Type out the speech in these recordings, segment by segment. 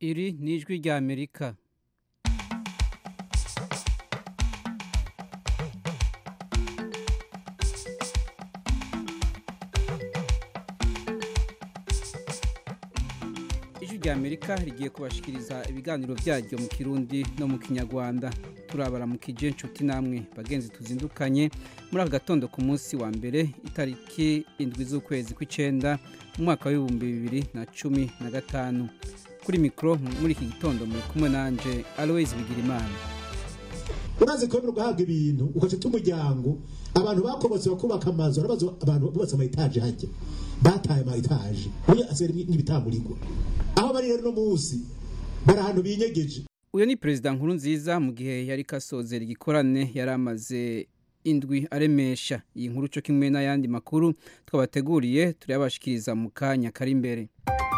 iri ni ijwi rya amerika ijwi rya amerika rigiye kubashikiriza ibiganiro byaryo mu kirundi no mu kinyarwanda turabaramukije inshuti namwe bagenzi tuzindukanye muri aka gatondo ku munsi wa mbere itariki indwi z'ukwezi kw'icenda mu mwaka w'ibihumbi bibiri na cumi na gatanu kuri mikoro muri iki gitondo muri kumwe nanje aloise bigirimana urazi kubona ugahabwa ibintu ugafite umuryango abantu bakobotse bakubaka amazu arabaza abantu bubatse ama etaje hajya bataye ama etaje uyu asigaye nk'ibitamurigwa aho bari rero no munsi bari ahantu binyegeje uyu ni perezida nkuru nziza mu gihe yari kasozera igikorane yari amaze indwi aremesha iyi nkuru cyo kimwe n'ayandi makuru twabateguriye turayabashikiriza mu kanya kari imbere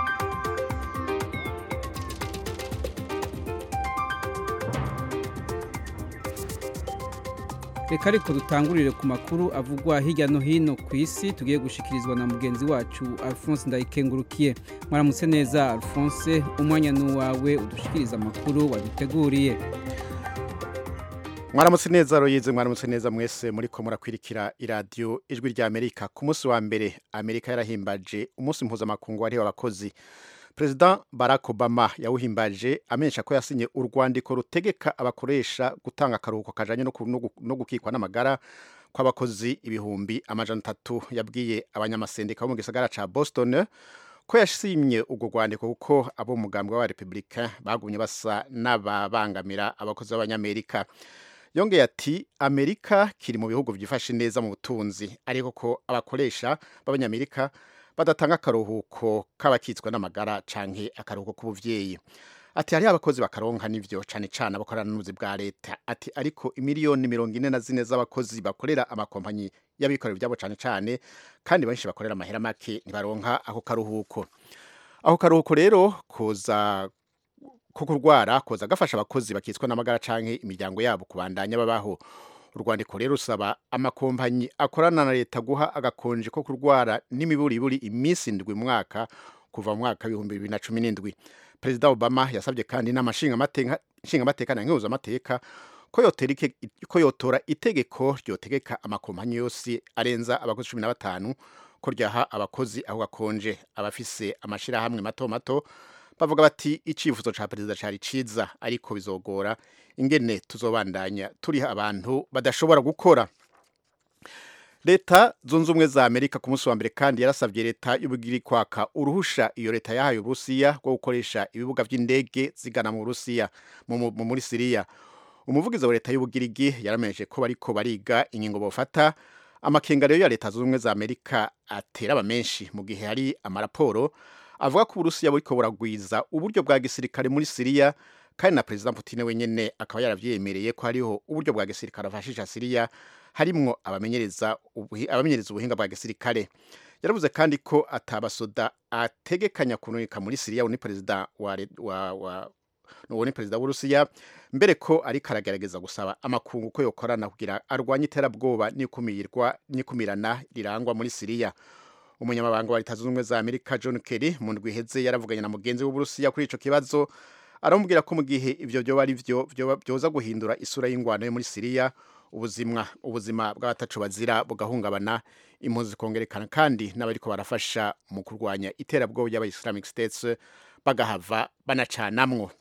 reka ariko dutangurire ku makuru avugwa hirya no hino ku isi tugiye gushikirizwa na mugenzi wacu alphonse ndayikengurukiye mwaramutse neza alphonse umwanya n'uwawe udushikiriza amakuru waduteguriye mwaramutse neza royize mwaramutse neza mwese muri ko murakwirikira iradiyo ijwi rya amerika ku munsi wa mbere amerika yarahimbaje umunsi mpuzamakungu wariho abakozi perezida barack obama yawuhimbaje amenyesha ko yasinye urwandiko rutegeka abakoresha gutanga akaruhuko kajanye no gukikwa n'amagara kw'abakozi ibihumbi amajana atatu yabwiye abanyamasendika bo mu gisagara ca boston ko yashimye urwo rwandiko kuko abo mu mugambwe wa repubulika bagumye basa n'ababangamira abakozi b'abanyamerika yongeye ati amerika kiri mu bihugu byifashe neza mu butunzi ariko ko abakoresha b'abanyamerika badatanga akaruhuko k'abakitswe n'amagara canke akaruhuko k'ubuvyeyi ati hariho abakozi bakaronka n'ivyo cane cane abakorana n'ubuzi bwa leta ati ariko imiliyoni mirongo ine na zine z'abakozi bakorera amakompanyi y'abikorera ivyabo cane cane kandi benshi bakorera amahera make ntibaronka ako karuhuko ako karuhuko rero koza ko kurwara koza gafasha abakozi bakitswe n'amagara canke imiryango yabo kubandanya babaho urwandiko rero rusaba amakompanyi akorana na leta guha agakonje ko kurwara n'imiburiburi iminsi indwi mu mwaka kuva mu mwaka w'ibihumbi bibiri na cumi n'indwi perezida obama yasabye kandi inama nshingamateka na nkenguzamateka ko yotora itegeko ryotegeka amakompanyi yose arenza abakozi cumi na batanu ko ryaha abakozi aho gakonje abafise amashirahamwe mato mato bavuga bati icyifuzo cya perezida cyari cyiza ariko bizogora ingene tuzobandanya turiha abantu badashobora gukora leta zunze ubumwe za amerika ku munsi wa mbere kandi yarasabye leta y'ubugiri kwaka uruhusha iyo leta yahaye uburusiya rwo gukoresha ibibuga by'indege zigana mu burusiya muri siriya umuvugizi wa leta y'ubugirigi yaramenyeshe ko bariko bariga ingingo bofata amakenga rero ya leta zunze ubumwe za amerika atera aba menshi mu gihe hari amaraporo avuga ko uburusiya buriko buragwiza uburyo bwa gisirikare muri siriya kandi na perezida Putin wenyene akaba yaravyemereye ko hariho uburyo bwa gisirikare afashisha Syria harimwo abamenyereza abamenyereza ubuhinga bwa gisirikare yaravuze kandi ko atabasoda ategekanya kununika muri Syria ni perezida wa wa, wa uwo ni perezida w'urusiya mbere ko ariko aragerageza gusaba amakungu ko yokorana kugira arwanye iterabwoba n'ikumirwa n'ikumirana rirangwa muri Syria umunyamabanga wa leta zunze ubumwe za amerika john kerry mu ndwi iheze yaravuganye na mugenzi w'uburusiya kuri ico kibazo aramubwira ko mu gihe ivyo vyoba ari vyo vyoza guhindura isura y'ingwano yo muri siriya ubuzima ubuzima bw'abatacu bazira bugahungabana impunzi zikongerekana kandi n'abariko barafasha mu kurwanya iterabwoba ry'aba islamic states bagahava banacanamwo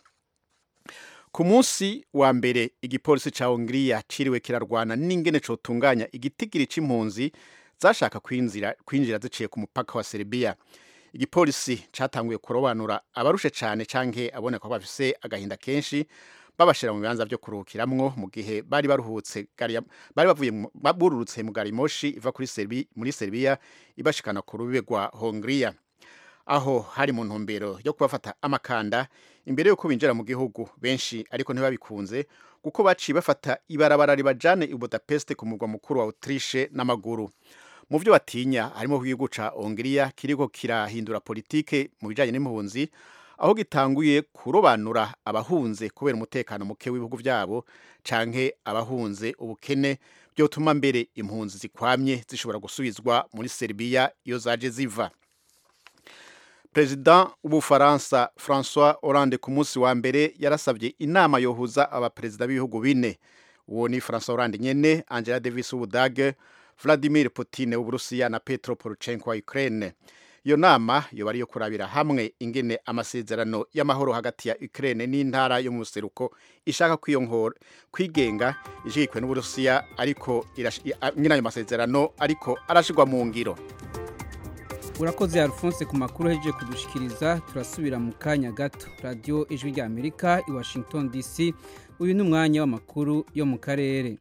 ku munsi wa mbere igipolisi ca hongiriya ciriwe kirarwana n'ingene cotunganya igitigiri c'impunzi zashaka kwinjira kwinjira ziciye ku mupaka wa Serbia igipolisi catanguye kurobanura abarushe cane canke aboneka ko bafise agahinda kenshi babashira mu bibanza vyo kuruhukiramwo mu gihe bari baruhutse bari bavuye bururutse mu gari moshi iva kuri Serbia muri Serbia ibashikana ku rubibe rwa Hongria aho hari mu ntumbero yo kubafata amakanda imbere yuko binjira mu gihugu benshi ariko ntibabikunze kuko baciye bafata ibarabara ribajane i Budapest ku murwa mukuru wa Autriche n'amaguru mu byo batinya harimo igihugu ca Hongria kiriko kirahindura politike mu bijanye n'impunzi aho gitanguye kurobanura abahunze kubera umutekano muke w'ibihugu byabo canke abahunze ubukene byotuma mbere impunzi zikwamye zishobora gusubizwa muri Serbia iyo zaje ziva perezida w'ubufaransa francois hollande ku munsi wa mbere yarasabye inama yohuza abaperezida b'ibihugu bine uwo ni francois hollande nyene angela davis w'ubudage vladimir putin w'uburusiya na petro poroshenko wa ukraine iyo nama yoba ariyo kurabira hamwe ingene amasezerano y'amahoro hagati ya Ukraine n'intara yo mu buseruko ishaka kwiyongora kwigenga ishigikwe n'uburusiya ariko nyina ayo masezerano ariko arashigwa mu ngiro urakoze alphonse ku makuru ahejeje kudushikiriza turasubira mu kanya gato radiyo ijwi rya amerika i washington dc uyu ni umwanya w'amakuru yo mu karere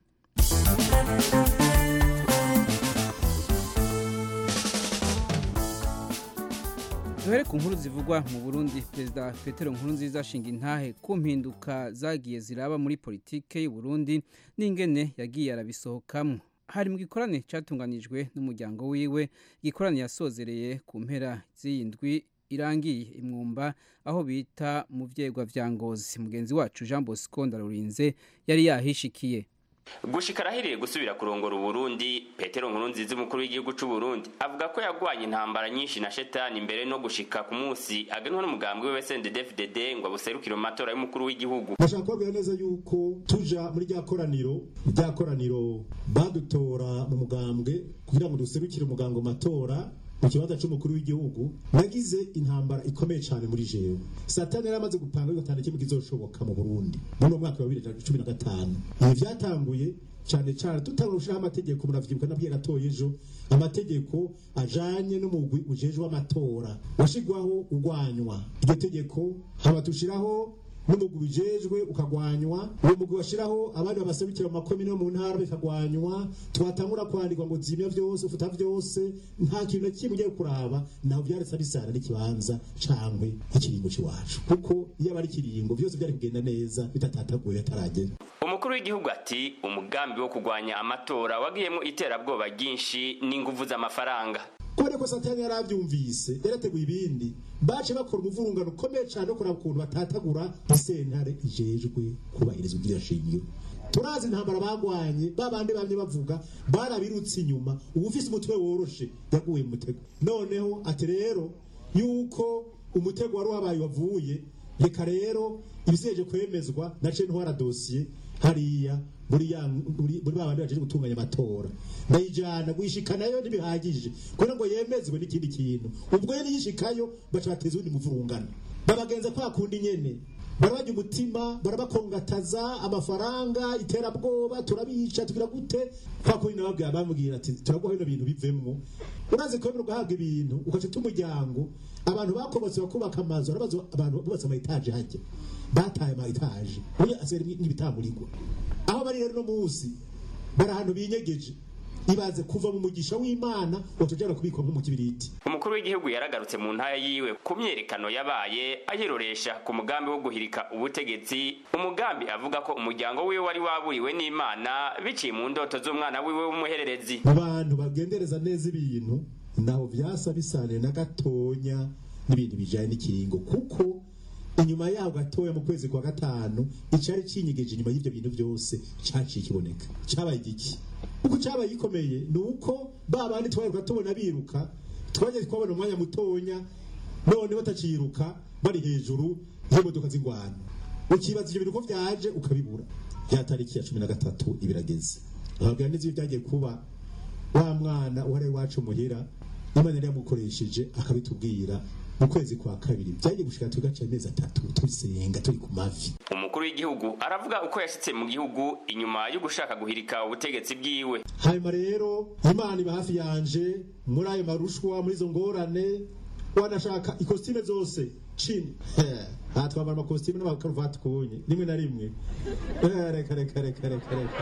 duhere ku nkuru zivugwa mu burundi perezida petero nkurunziza ashinga intahe ku mpinduka zagiye ziraba muri politike y'u Burundi n'ingene yagiye arabisohokamo hari mu gikorane cyatunganijwe n'umuryango wiwe igikorane yasozereye ku mpera z'iyindwi irangiye imwumba aho bita mu vyegwa vya ngozi mugenzi wacu jean bosco ndarurinze yari yahishikiye gushika arahiriye gusubira kurongora uburundi petero nkurunziza umukuru w'igihugu c'u burundi avuga ko yagwanye intambara nyinshi na shetani mbere no gushika ku munsi agenwa n'umugambwe we sndfdd ngo abuserukire mu matora y'umukuru w'igihugu ndashaka kubabwira neza yuko tuja muri rya koraniro rya koraniro badutora mu mugambwe kugira ngo duserukire umugambwe mu matora mu kibanza c'umukuru w'igihugu nagize intambara ikomeye cyane muri jewe satani yari amaze gupanga yuko atana kimwe kizoshoboka mu burundi muri uwo mwaka wa bibiri na cumi na gatanu ibi vyatanguye cyane cyane tutangura gushiraho amategeko muravyibuka nabwiye gatoya ejo amategeko ajanye n'umugwi ujejwe amatora washigwaho ugwanywa iryo tegeko haba tushiraho n'umugwi ujejwe ukagwanywa uwo mugwi washiraho abandi babaserukira mu makomine yo mu ntara bikagwanywa twatangura kwandikwa ngo zimya vyose ufuta vyose nta kintu na kimwe ugiye kuraba naho vyaretse bisana n'ikibanza cangwe ikiringo c'iwacu kuko iyo aba ari ikiringo vyose vyari kugenda neza bitatataguye hataragera umukuru w'igihugu ati umugambi wo kugwanya amatora wagiyemo iterabwoba ryinshi n'inguvu z'amafaranga kubera ko satani yaravyumvise yarateguye ibindi bace bakora umuvurungano ukomeye cyane wo kuraba ukuntu batatagura isentare ijejwe kubahiriza ubwira shingiro turazi intambara bagwanye babandi bamye bavuga barabirutse inyuma ubu ufise umutwe woroshe yaguye mu mutego noneho ati rero yuko umutego wari wabaye wavuye reka rero ibiseje kwemezwa nace ntwara dosiye hariya muri ya muri muri babandi baje gutunganya amatora ndayijana guishikanayo ntibihagije kugira ngo yemezwe n'ikindi kintu ubwo yari yishikayo baca bateza undi muvurungano babagenza kwa kundi nyene barabajya umutima barabakongataza amafaranga iterabwoba turabica tugira gute kwa kundi nababwira bamubwira ati turaguha bino bintu bivemwo urazi kwemera ugahabwa ibintu ugaca umuryango abantu bakobotse bakubaka amazu arabazo abantu bubatse ama etaje hajya bataye ama etaje uye asera n'ibitamurigwa aho bari rero no munsi bari ahantu binyegeje ibaze kuva mu mugisha w'imana watujana kubikwa nk'umukibiriti umukuru w'igihugu yaragarutse mu ntara yiwe ku myerekano yabaye ayiroresha ku mugambi wo guhirika ubutegetsi umugambi avuga ko umuryango wiwe wari waburiwe n'imana biciye mu ndoto z'umwana wiwe w'umuhererezi mu bantu bagendereza neza ibintu naho vyasa bisaniye na gatonya n'ibintu bijanye n'ikiringo kuko inyuma yaho gatoya mu kwezi kwa gatanu icari cinyegeje inyuma y'ivyo bintu byose caciye kiboneka cabaye igiki uko cabaye gikomeye ni uko ba bandi twaheruka tubona biruka twagiye twabona umwanya mutonya none bataciruka bari hejuru y'imodoka z'ingwano ukibaza ivyo bintu ko vyaje ukabibura ya tariki ya cumi na gatatu ibirageze ababwira neza iyo vyagiye kuba wa mwana uhari wacu muhira imana yari yamukoresheje akabitubwira mu kwezi kwa kabiri byagiye gushika tugaca amezi atatu tusenga turi ku mavi umukuru w'igihugu aravuga uko yashitse mu gihugu inyuma yo gushaka guhirika ubutegetsi bwiwe hanyuma rero imana iba hafi yanje muri ayo marushwa muri izo ngorane wanashaka ikositime zose chini aha twambara amakositime n'amakaruvati kubonye rimwe na rimwe Eh, reka reka reka reka reka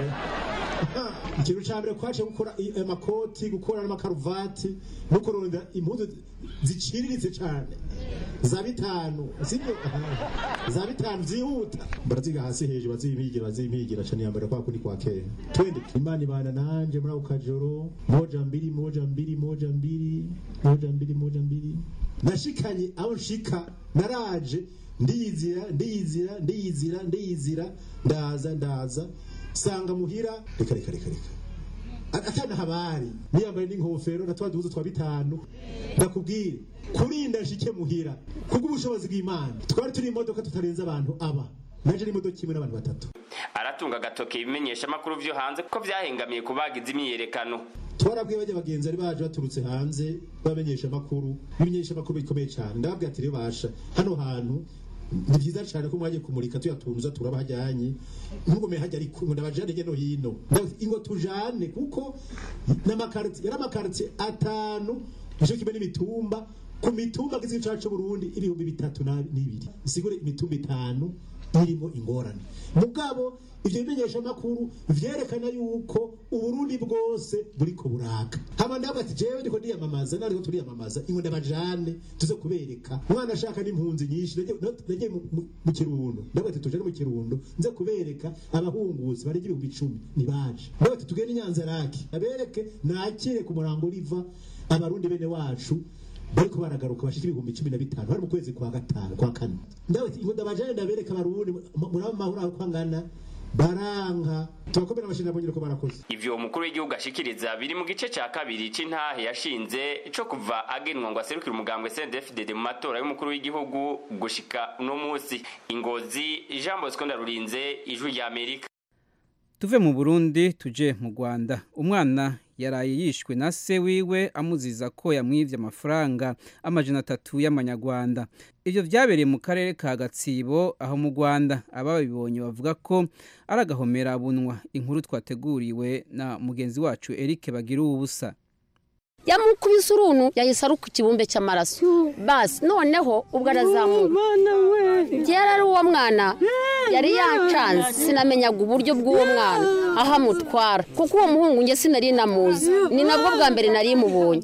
ikintu ca mbere kwaje gukora i- amakoti gukora n'amakaruvati no kuronda impuzu ziciriritse cane za bitanu sibyo za bitanu zihuta baraziga hasi hejuru bazimpigira bazimpigira cane yambara kwa kundi kwa kera twende imana ibana nanje muri ako kajoro moja mbili moja mbili moja mbili moja mbili moja mbili nashikanye aho nshika naraje ndiyizira ndiyizira ndiyizira ndiyizira ndaza ndaza sanga muhira reka reka reka reka atana habari niyambaye n'inkofero na twa duhuzu twa bitanu ndakubwire kurinda nshike muhira kubw'ubushobozi bw'imana twari turi imodoka tutarenze abantu aba naje n'imodoka imwe n'abantu batatu aratunga agatoke ibimenyesha amakuru vyo hanze ko vyahengamiye kubagiza imyiyerekano twarabwiye bajya bagenzi bari baje baturutse hanze bamenyesha amakuru bimenyesha amakuru bikomeye cyane ndababwira ati basha hano hantu ni byiza cyane ko mwagiye kumurika tuyatunza turaba hajyanye ntugome hajya ariko ngo ndabajane hirya no hino ingo tujane kuko n'amakaritiye yari amakaritiye atanu nicyo kimwe n'imitumba ku mitumba agize igice cy'u Burundi ibihumbi bitatu n'ibiri isigure imitumba itanu irimo ingorane mugabo ivyo bimenyesha makuru vyerekana yuko uburundi bwose buriko buraka hama ndabwo ati jewe ndiko ndiyamamaza nariko turiyamamaza ingo ndabajane tuze kubereka umwana ashaka n'impunzi nyinshi nagiye mu kirundo ndabwo ati tujane mu kirundo nze kubereka abahunguzi barenga ibihumbi icumi nibaje ndabwo ati tugende inyanza raki abereke nakire ku murango riva abarundi bene wacu bariko baragaruka bashika ibihumbi cumi na bitanu bari mu kwezi kwa gatanu kwa kane ndawe ingo ndabajane ndabereka abarundi muraba mahoro aho kwangana baranka tubakomera amashini nabonye ko barakoze ivyo umukuru w'igihugu ashikiriza biri mu gice ca kabiri c'intahe yashinze co kuva agenwa ngo aserukire umugambwe CNDD-FDD mu matora y'umukuru w'igihugu gushika uno musi ingozi Jean Bosco Ndarurinze ijwi rya Amerika tuve mu Burundi tuje mu Rwanda umwana yaraye yishwe na se wiwe amuziza ko yamwivye amafaranga amajana atatu y'amanyarwanda ivyo vyabereye mu karere ka gatsibo aho mu rwanda ababibonye bavuga ko ari agahomera bunwa inkuru twateguriwe na mugenzi wacu eric bagira ubusa yamukubise uruntu yahise aruka ikibumbe cy'amaraso basi noneho ubwo arazamuka yari ari uwo mwana yari yacanze sinamenyaga uburyo bw'uwo mwana aho amutwara kuko uwo muhungu nge sinari namuzi ni nabwo bwa mbere nari mubonye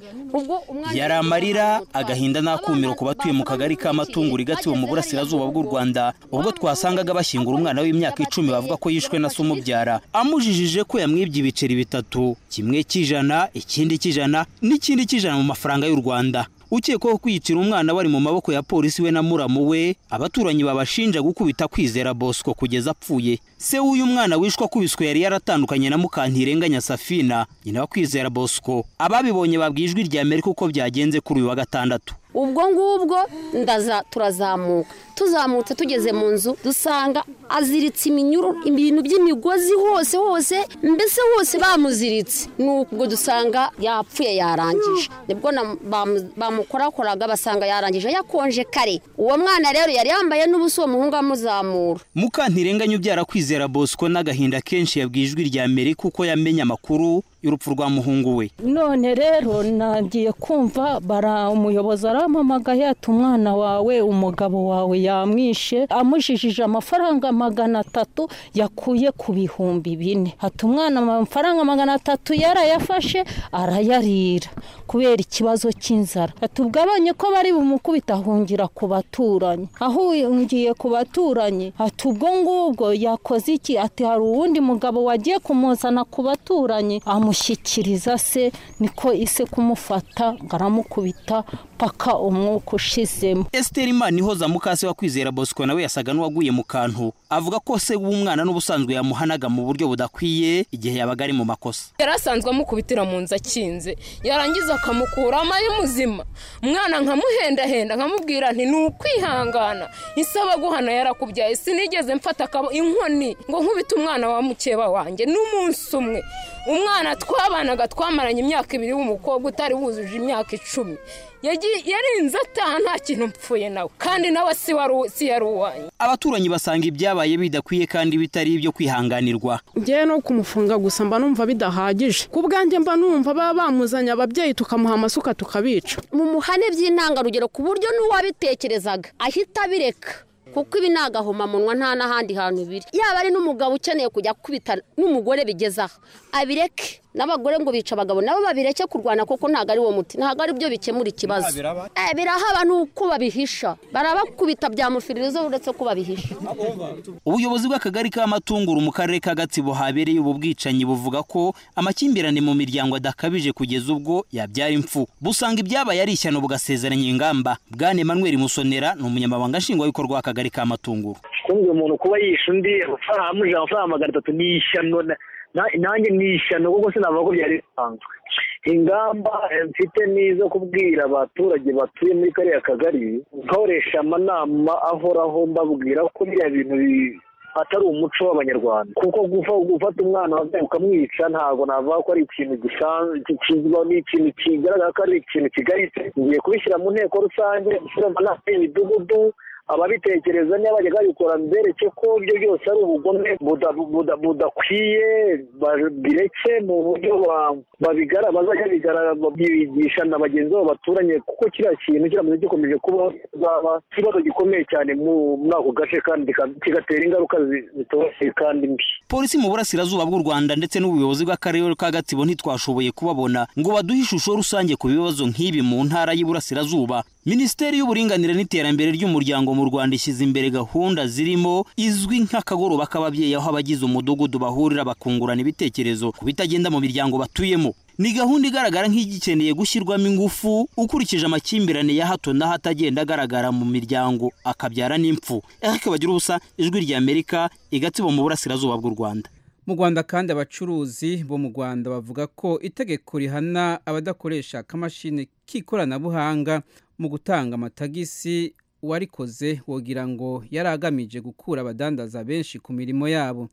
yari amarira agahinda n'akumiro ku batuye mu kagari k'amatunguru igatiwe mu burasirazuba bw'u rwanda ubwo twasangaga bashyingura umwana w'imyaka icumi bavuga ko yishwe na se umubyara amujijije ko yamwibye ibiceri bitatu kimwe cy'ijana ikindi cy'ijana n'ikindi cy'ijana mu mafaranga y'u rwanda ukekwaho kwiyicira umwana bari mu maboko ya polisi we na muramu we abaturanyi babashinja gukubita kwizera bosco kugeza apfuye se w'uyu mwana wishwe akubiswe yari yaratandukanye na mukantirenganya safina nyina wa kwizera bosco ababibonye babwiye ijwi rya amerika uko byagenze kuri uyu wa gatandatu ubwo ngubwo ndaza turazamuka tuzamutse tugeze mu nzu dusanga aziritse iminyururu ibintu by'imigozi hose hose mbese hose bamuziritse nubwo dusanga yapfuye yarangije nibwo bamukorakoraga basanga yarangije yakonje kare uwo mwana rero yari yambaye n'ubusa uwo muhungu amuzamura mukantirenganya ubyara kwizera bosco n'agahinda kenshi yabwiye ijwi rya amerika uko yamenye amakuru y'urupfu rwa muhungu we none rero nagiye kumva bara umuyobozi arampamagaye ati umwana wawe umugabo wawe yamwishe amujijije amafaranga magana atatu yakuye ku bihumbi bine ati umwana amafaranga magana atatu yarayafashe arayarira kubera ikibazo cy'inzara ati ubwo abonye ko bari bumukubita ahungira ku baturanyi ahungiye ku baturanyi ati ubwo ngubwo yakoze iki ati hari uwundi mugabo wagiye kumuzana ku baturanyi amushyikiriza se niko ise kumufata ngo aramukubita paka umwuka ushizemo esiteri imana ihoza mukase wa kwizera bosco nawe yasaga n'uwaguye mu kantu avuga ko se w'umwana n'ubusanzwe yamuhanaga mu buryo budakwiye igihe yabaga ari mu makosa yari asanzwe amukubitira mu nzu akinze yarangiza akamukuramo ari muzima umwana nkamuhendahenda nkamubwira nti ni ukwihangana isaba guhana yarakubyaye sinigeze mfata inkoni ngo nkubite umwana wa mukeba wanjye n'umunsi umwe umwana twabanaga twamaranye imyaka ibiri w'umukobwa utari wujuje imyaka icumi yarinze ataha nta kintu mpfuye nawe kandi nawe si yari uwanjye abaturanyi basanga ibyabaye bidakwiye kandi bitari ibyo kwihanganirwa ngewe no kumufunga gusa mba numva bidahagije ku bwanjye mba numva baba bamuzanye ababyeyi tukamuha amasuka tukabica mu muhane by'intangarugero ku buryo n'uwabitekerezaga ahita abireka kuko ibi ni agahomamunwa nta n'ahandi hantu biri yaba ari n'umugabo ukeneye kujya kubita n'umugore bigezaho abireke n'abagore ngo bica abagabo nabo babireke kurwana kuko ntabwo ari wo muti ntabwo ari byo bikemura ikibazo birahaba ni uko babihisha barabakubita byamufiririza uretse ko babihisha ubuyobozi bw'akagari k'amatunguru mu karere ka gatsibo habereye ubu bwicanyi buvuga ko amakimbirane mu miryango adakabije kugeza ubwo yabyara impfu busanga ibyabaye ari ishyano bugasezeranya ingamba bwane Emmanuel musonera ni umunyamabanga nshingwabikorwa w'akagari k'amatunguru kumva umuntu kuba yishe undi amujije amafaranga magana atatu ni ishyano na- nanjye ni ishyano kuko sinavuga ko byari bisanzwe ingamba eh, mfite ni izo kubwira abaturage batuye muri kariya kagari nkoresha amanama ahoraho mbabwira ko biriya bintu bi- atari umuco w'abanyarwanda kuko gufa- gufata umwana wabyaye ukamwica ntabwo navuga ko ari ikintu gisanzwe kizwa ni ikintu kigaragara ko ari ikintu kigaritse ngiye kubishyira mu nteko rusange gushyira amanama y'imidugudu ababitekereza niba bajya babikora mbereke ko ibyo byose ari ubugome buda- buda- budakwiye babireke mu buryo ba- babigara bazajya bigara bigisha na bagenzi babo baturanye kuko kiriya kintu kiramutse gikomeje kubaho kizaba ikibazo gikomeye cyane mu- muri ako gace kandi kika- kigatera ingaruka zi- zitoroshye kandi mbi polisi mu burasirazuba bw'u rwanda ndetse n'ubuyobozi bw'akarere ka gatsibo ntitwashoboye kubabona ngo baduhe ishusho rusange ku bibazo nk'ibi mu ntara y'iburasirazuba minisiteri y'uburinganire n'iterambere ry'umuryango mu rwanda ishyize imbere gahunda zirimo izwi nk'akagoroba k'ababyeyi aho abagize umudugudu bahurira bakungurana ibitekerezo ku bitagenda mu miryango batuyemo ni gahunda igaragara nk'igikeneye gushyirwamo ingufu ukurikije amakimbirane ya hato na hato agenda agaragara mu miryango akabyara n'impfu eric bagira ubusa ijwi ry'amerika igatsibo mu burasirazuba bw'u rwanda mu rwanda kandi abacuruzi bo mu rwanda bavuga ko itegeko rihana abadakoresha akamashini k'ikoranabuhanga mu gutanga amatagisi uwarikoze wogira ngo yari agamije gukura abadandaza benshi ku mirimo yabo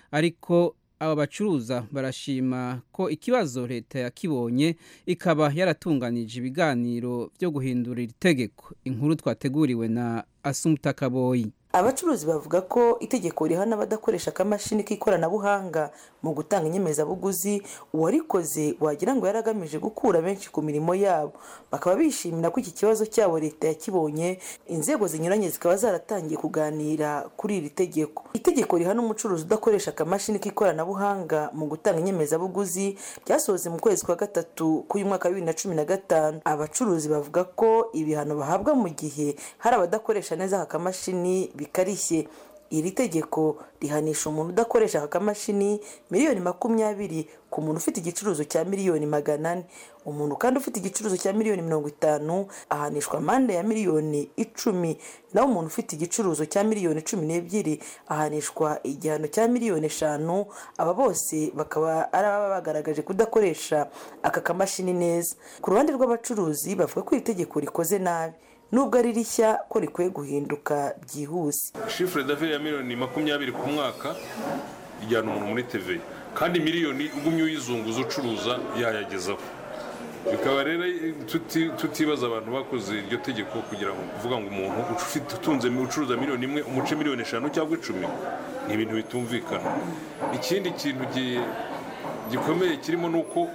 ariko aba bacuruza barashima ko ikibazo leta yakibonye ikaba yaratunganije ibiganiro byo guhindura iri tegeko inkuru twateguriwe na asumuta kaboyi abacuruzi bavuga ko itegeko rihana abadakoresha akamashini k'ikoranabuhanga mu gutanga inyemezabuguzi uwarikoze wagira ngo yari agamije gukura benshi ku mirimo yabo bakaba bishimira ko iki kibazo cyabo leta yakibonye inzego zinyuranye zikaba zaratangiye kuganira kuri iri tegeko itegeko rihana umucuruzi udakoresha akamashini k'ikoranabuhanga mu gutanga inyemezabuguzi ryasohotse mu kwezi kwa gatatu k'uyu mwaka wa bibiri na cumi na gatanu abacuruzi bavuga ko ibihano bahabwa mu gihe hari abadakoresha neza aka kamashini bikarishye iri tegeko rihanisha umuntu udakoresha aka kamashini miliyoni makumyabiri ku muntu ufite igicuruzo cya miliyoni magana ane umuntu kandi ufite igicuruzo cya miliyoni mirongo itanu ahanishwa amande ya miliyoni icumi naho umuntu ufite igicuruzo cya miliyoni cumi n'ebyiri ahanishwa igihano cya miliyoni eshanu aba bose bakaba ari ababa bagaragaje kudakoresha aka kamashini neza ku ruhande rw'abacuruzi bavuga ko iri tegeko rikoze nabi nubwo ari rishya ko rikwiye guhinduka byihuse shifure d'affaires ya miliyoni makumyabiri ku mwaka ijyana umuntu muri tv kandi miliyoni ugumye uyizunguza ucuruza yayagezaho bikaba rero tuti- tutibaza abantu bakoze iryo tegeko kugira ngo kuvuga ngo umuntu ufite utunze ucuruza miliyoni imwe umuce miliyoni eshanu cyangwa icumi ni ibintu bitumvikana ikindi kintu gi- gikomeye kirimo ni uko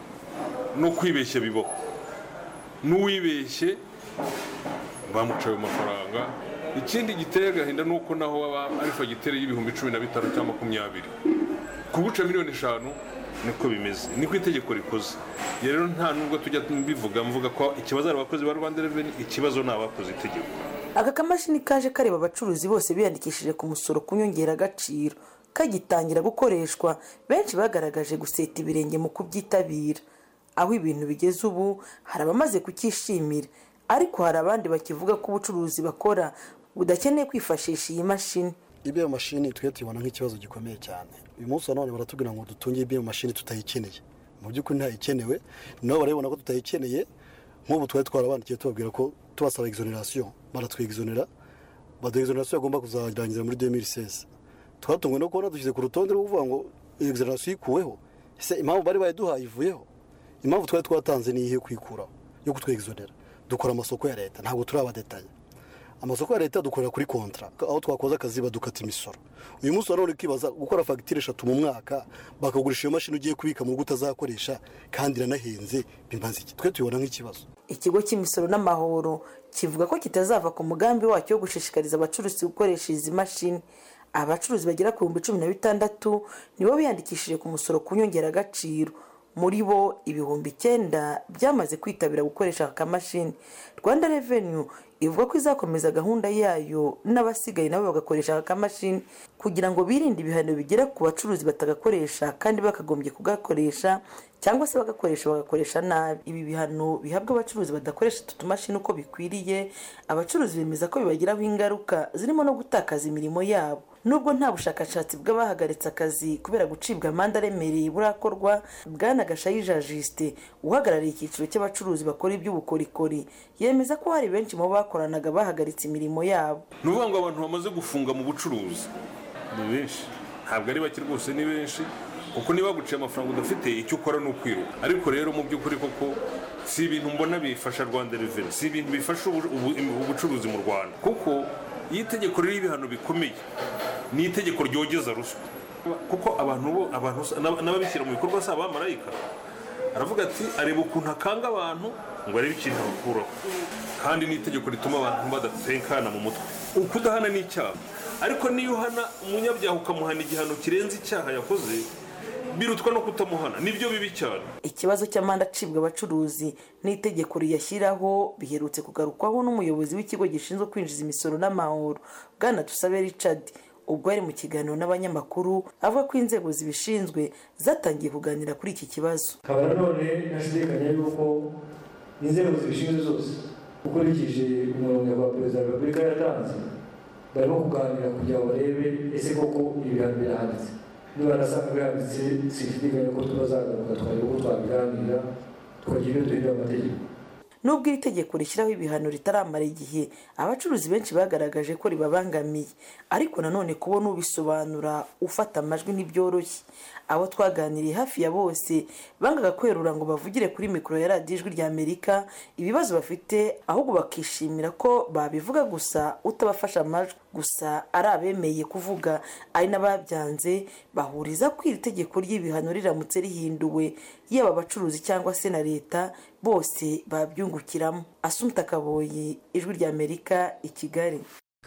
no kwibeshya bibaho n'uwibeshye bamuca ayo mafaranga ikindi giteye agahinda ni uko naho waba ari fagitire y'ibihumbi cumi na bitanu cyangwa makumyabiri kuguca miliyoni eshanu niko bimeze niko itegeko rikoze Iyo rero nta nubwo tujya bivuga mvuga ko ikibazo ari abakozi ba rwanda reveni ikibazo ni abakoze itegeko aka kamashini kaje kareba abacuruzi bose biyandikishije ku musoro ku nyongeragaciro kagitangira gukoreshwa benshi bagaragaje guseta ibirenge mu kubyitabira aho ibintu bigeze ubu hari abamaze kucyishimira ariko hari abandi bakivuga ko ubucuruzi bakora budakeneye kwifashisha iyi mashini ibiyo mashini twe tubona nk'ikibazo gikomeye cyane uyu munsi wa none baratubwira ngo dutunge ibiyo mashini tutayikeneye mu by'ukuri ntayikenewe nabo barabibona ko tutayikeneye nk'ubu twari twarabandikiye tubabwira ko tubasaba exoneration baratwegizonera baduha exoneration yagomba kuzarangira muri 2016 twatunguwe no kubona dushyize ku rutonde rwo kuvuga ngo exoneration ikuweho ese impamvu bari bayiduhaye ivuyeho impamvu twari twatanze ni iyihe kwikuraho yo kutwegizonera dukora amasoko ya leta ntabwo turi abadetanya amasoko ya leta dukorera kuri kontra aho twakoze akazi badukata imisoro uyu munsi wa none ukibaza gukora fagitire eshatu mu mwaka bakagurisha iyo mashini ugiye kubika mu rugo utazakoresha kandi iranahenze bimaze iki twe tubibona nk'ikibazo ikigo cy'imisoro n'amahoro kivuga ko kitazava ku mugambi wacyo wo gushishikariza abacuruzi gukoresha izi mashini abacuruzi bagera ku bihumbi cumi na bitandatu nibo biyandikishije ku musoro ku nyongeragaciro muri bo ibihumbi icyenda byamaze kwitabira gukoresha aka kamashini rwanda revenu ivuga ko izakomeza gahunda yayo n'abasigaye nabo bagakoresha aka kamashini kugira ngo birinde ibihano bigera ku bacuruzi batagakoresha kandi bakagombye kugakoresha cyangwa se bagakoresha bagakoresha nabi ibi bihano bihabwa abacuruzi badakoresha utu tumashini uko bikwiriye abacuruzi bemeza ko bibagiraho ingaruka zirimo no gutakaza imirimo yabo nubwo nta bushakashatsi bw'abahagaritse akazi kubera gucibwa amande aremereye burakorwa bwana gashayija jisite uhagarariye icyiciro cy'abacuruzi bakora iby'ubukorikori yemeza ko hari benshi mu bo bakoranaga bahagaritse imirimo yabo ni ukuvuga ngo abantu bamaze gufunga mu bucuruzi ni benshi ntabwo ari bake rwose ni benshi kuko niba baguciye amafaranga udafite icyo ukora ni ukwiruka ariko rero mu by'ukuri koko si ibintu mbona bifasha rwanda reveni si ibintu bifasha ubu- ubu- ubucuruzi mu rwanda kuko iyo itegeko ririho ibihano bikomeye ni itegeko ryogeza ruswa kuko abantu bo abantu n'ab- n'ababishyira mu bikorwa si abamarayika aravuga ati areba ukuntu akanga abantu ngo arebe ikintu abakuraho kandi ni itegeko rituma abantu badatekana mu mutwe ukudahana ni icyaha ariko niyo uhana umunyabyaha ukamuhana igihano kirenze icyaha yakoze birutwa no kutamuhana nibyo bibi cyane ikibazo cy'amande acibwa abacuruzi n'itegeko riyashyiraho biherutse kugarukwaho n'umuyobozi w'ikigo gishinzwe kwinjiza imisoro n'amahoro bwana dusabe richard ubwo yari mu kiganiro n'abanyamakuru avuga ko inzego zibishinzwe zatangiye kuganira kuri iki kibazo nkaba nanone ntashidikanya yuko inzego zibishinzwe zose ukurikije umurongo wa perezida wa repubulika yatanze barimo kuganira kugira ngo barebe ese koko ibihano birahanditse niba nasanga bihanditse sinshidikanya ko tuzagaruka twareba uko twabiganira tukagira ibyo duhindura amategeko nubwo iri tegeko rishyiraho ibihano ritaramara igihe abacuruzi benshi bagaragaje ko ribabangamiye ariko nanone kubona ubisobanura ufata amajwi ntibyoroshye abo twaganiriye hafi ya bose bangaga kwerura ngo bavugire kuri mikoro ya radiyo ijwi rya amerika ibibazo bafite ahubwo bakishimira ko babivuga gusa utabafasha amajwi gusa ari abemeye kuvuga ari n'ababyanze bahuriza ko iri tegeko ry'ibihano riramutse rihinduwe yaba abacuruzi cyangwa se na leta bose babyungukiramo asumta kaboyi ijwi rya amerika i kigali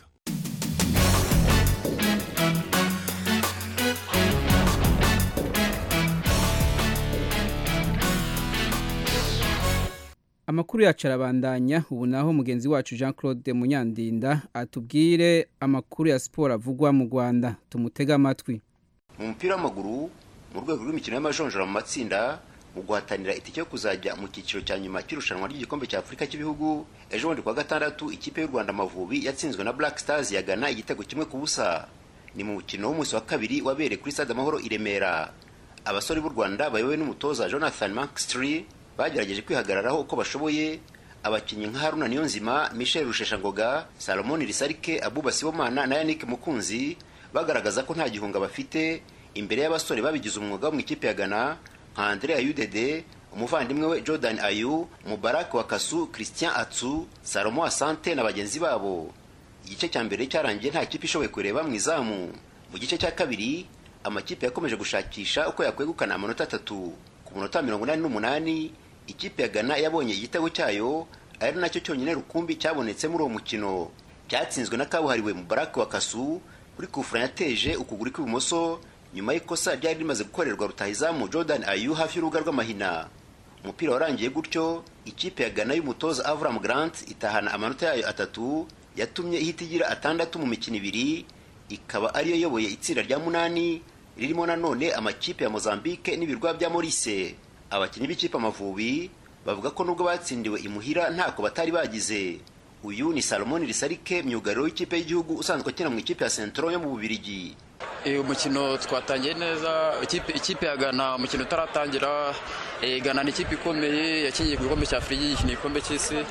amakuru yacu arabandanya ubu naho mugenzi wacu jean claude munyandinda atubwire amakuru ya siporo avugwa mu rwanda tumutege amatwi mu mupira w'amaguru mu rwego rw'imikino y'amajonjora mu matsinda mu guhatanira itike yo kuzajya mu cyiciro cya nyuma cy'irushanwa ry'igikombe cya afurika cy'ibihugu ejo bundi kuwa gatandatu ikipe y'u rwanda amavubi yatsinzwe na black stars ya Ghana igitego kimwe ku busa ni mu mukino w'umunsi wa kabiri wabereye kuri stade amahoro i remera abasore b'u rwanda bayobowe n'umutoza jonathan mankstry bagerageje kwihagararaho uko bashoboye abakinnyi nka haruna niyonzima michel rusheshangoga salomon risarike abuba sibomana na yannick mukunzi bagaragaza ko nta gihunga bafite imbere y'abasore babigize umwuga wo mu ikipe ya ghana nka andrea yudede umuvandimwe we jordan ayu mubarak wakasu christian atsu salomo asante na bagenzi babo igice cya mbere cyarangiye nta kipe ishoboye kureba mu izamu mu gice cya kabiri amakipe yakomeje gushakisha uko yakwegukana amanota atatu ku munota mirongo inani n'umunani ikipe ya ghana yabonye igitego cyayo ari nacyo cyonyine rukumbi cyabonetse muri uwo mukino byatsinzwe na kabuhariwe mubarak wakasu kuri kufura yateje ukuguru kw'ibumoso nyuma y'ikosa ryari rimaze gukorerwa rutahizamu jordan ayu hafi y'urubuga rw'amahina umupira warangiye gutyo ikipe ya ghana y'umutoza avram grant itahana amanota yayo atatu yatumye ihita igira atandatu mu mikino ibiri ikaba ariyo yoboye itsinda rya munani ririmo nanone amakipe ya mozambique n'ibirwa bya morise abakinnyi b'ikipe amavubi bavuga ko nubwo batsindiwe imuhira ntako batari bagize uyu ni salomoni risarike myugariro w'ikipe y'igihugu usanzwe akina mu ikipe ya sentro yo mu bubirigi umukino twatangiye neza ikipe ya gana umukino utaratangira gana ni ikipe ikomeye yakinnye ku gikombe cya afurika yikina igikombe cy'isi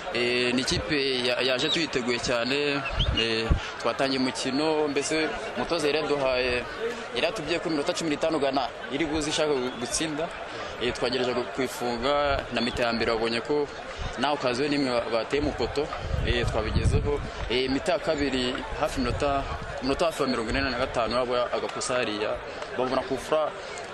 ni ikipe yaje tuyiteguye cyane twatangiye umukino mbese umutoza yari yaduhaye yari yatubwiye ko iminota cumi n'itanu gana iri buze ishaka gutsinda twagerageje kuyifunga na mita ya mbere wabonye ko nawe ukaziwe n'imwe bateye mu poto twabigezeho mita ya kabiri hafi minota minota hafi ya mirongo ine na gatanu yabo agakosa hariya babona kufura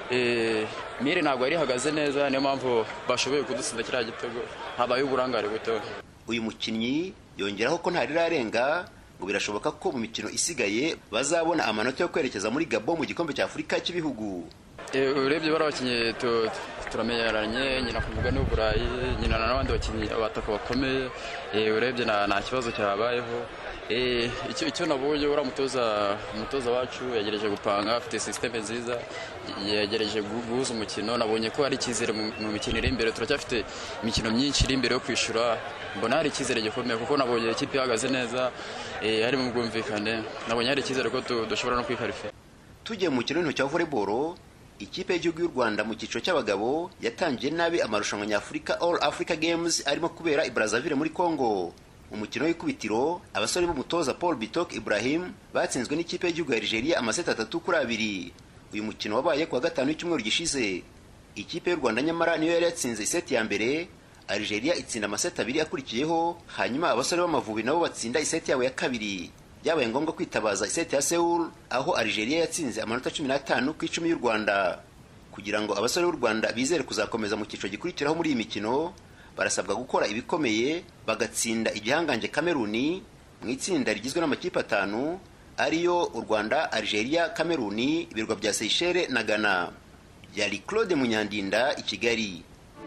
mire ntabwo yari ihagaze neza niyo mpamvu bashoboye kudutsinda kiriya gitego habaye uburangare buto uyu mukinnyi yongeraho ko ntarirarenga ngo birashoboka ko mu mikino isigaye bazabona amanota yo kwerekeza muri gabo mu gikombe cya afurika cy'ibihugu urebye bari abakinnyi turamenyeranye nyina kuvuga ni uburayi nyina n'abandi bakinnyi abataka bakomeye eh, urebye nta nta kibazo cyabayeho Eh, icyo icyo nabonye uriya mutoza umutoza wacu yagerageje gupanga afite sisiteme nziza yagerageje gu- guhuza umukino nabonye ko hari icyizere mu mu mikino iri imbere turacyafite imikino myinshi iri imbere yo kwishyura mbona hari icyizere gikomeye kuko nabonye ikipe ihagaze neza eh, hari mu bwumvikane nabonye hari icyizere ko du- dushobora no kwikarifa tugiye mu mukino w'intoki wa volleyball ikipe y'igihugu y'u rwanda mu cyiciro cy'abagabo yatangiye nabi amarushanwa nyafurika all africa games arimo kubera i brazzaville muri congo umukino w'ikubitiro abasore b'umutoza paul bitok ibrahim batsinzwe n'ikipe y'igihugu ya nigeria amaseti atatu kuri abiri uyu mukino wabaye ku wa gatanu w'icyumweru gishize ikipe y'u rwanda nyamara niyo yari yatsinze iseti ya mbere algeria itsinda amaseti abiri akurikiyeho hanyuma abasore b'amavubi nabo batsinda iseti yabo ya kabiri byabaye ngombwa kwitabaza iseti ya Seoul aho Algeria yatsinze amanota cumi n'atanu ku icumi y'u Rwanda kugira ngo abasore b'u Rwanda bizere kuzakomeza mu cyiciro gikurikiraho muri iyi mikino barasabwa gukora ibikomeye bagatsinda igihangange Kameruni mu itsinda rigizwe n'amakipe atanu ariyo u Rwanda Algeria Kameruni ibirwa bya Seychelles na Ghana yari Claude Munyandinda i Kigali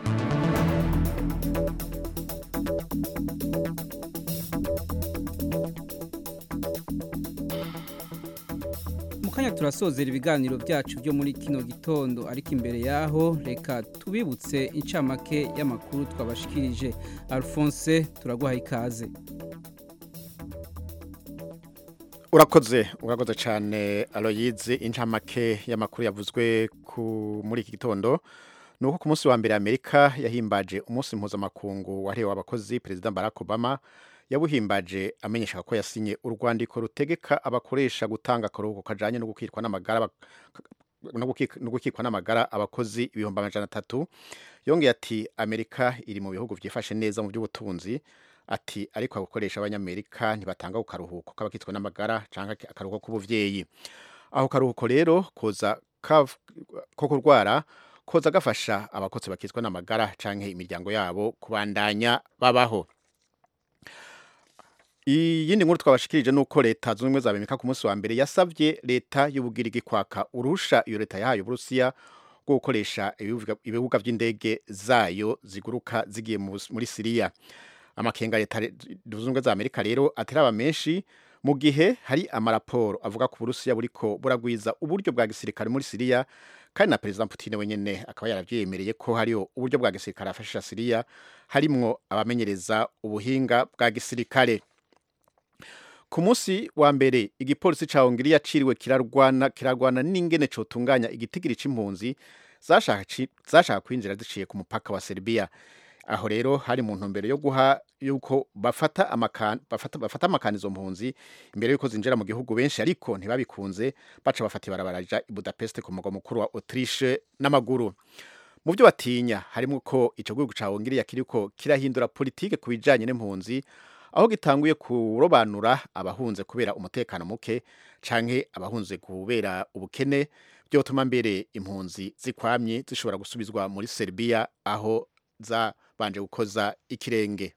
mu kanya turasozera ibiganiro byacu byo muri kino gitondo ariko imbere yaho reka tubibutse incamake y'amakuru twabashikirije alphonse turaguha ikaze urakoze urakoze cyane aloyize incamake y'amakuru yavuzwe ku muri iki gitondo ni uko ku munsi wa mbere amerika yahimbaje umunsi mpuzamakungu wahariwe abakozi perezida barack obama yabuhimbaje amenyesha ko yasinye urwandiko rutegeka abakoresha gutanga akaruhuko kajanye no gukitwa n'amagara bak- no guki- no gukikwa n'amagara abakozi ibihumbi amajana atatu yongeye ati amerika iri mu bihugu byifashe neza mu by'ubutunzi ati ariko abakoresha abanyamerika ntibatanga ku karuhuko k'abakitwa n'amagara cyangwa akaruhuko k'ubuvyeyi aho karuhuko rero koza kav- ko kurwara koza gafasha abakozi bakitwa n'amagara canke imiryango yabo kubandanya babaho iyindi nkuru twabashikirije nuko leta zunze ubumwe za amerika ku munsi wa mbere yasabye leta y'ubugirigi kwaka urusha iyo leta yahaye uburusiya bwo gukoresha ibibuga- ibibuga by'indege zayo ziguruka zigiye mu Bus- muri siriya amakenga ya leta re- zunze ubumwe za amerika rero ateraba menshi mu gihe hari amaraporo avuga ko uburusiya buriko buragwiza uburyo bwa gisirikare muri siriya kandi na perezida Putin wenyene akaba yaravyemereye ko hariho uburyo bwa gisirikare afashisha siriya harimwo abamenyereza ubuhinga bwa gisirikare ku munsi wa mbere igipolisi ca hongiriya ciriwe kirarwana kirarwana n'ingene cotunganya igitigiri c'impunzi zashaka ci- zashaka kwinjira ziciye ku mupaka wa Serbia aho rero hari mu ntumbero yo guha yuko bafata amakan bafata bafata amakanizo mpunzi imbere yuko zinjira mu gihugu benshi ariko ntibabikunze baca bafata ibarabaraja i Budapest ku mugwa mukuru wa Autriche n'amaguru mu byo batinya harimo ko ico gihugu ca Hongiriya kiriko kirahindura politike ku bijanye n'impunzi aho gitanguye kurobanura abahunze kubera umutekano muke canke abahunze kubera ubukene byotuma mbere impunzi zikwamye zishobora gusubizwa muri Serbia aho zabanje gukoza ikirenge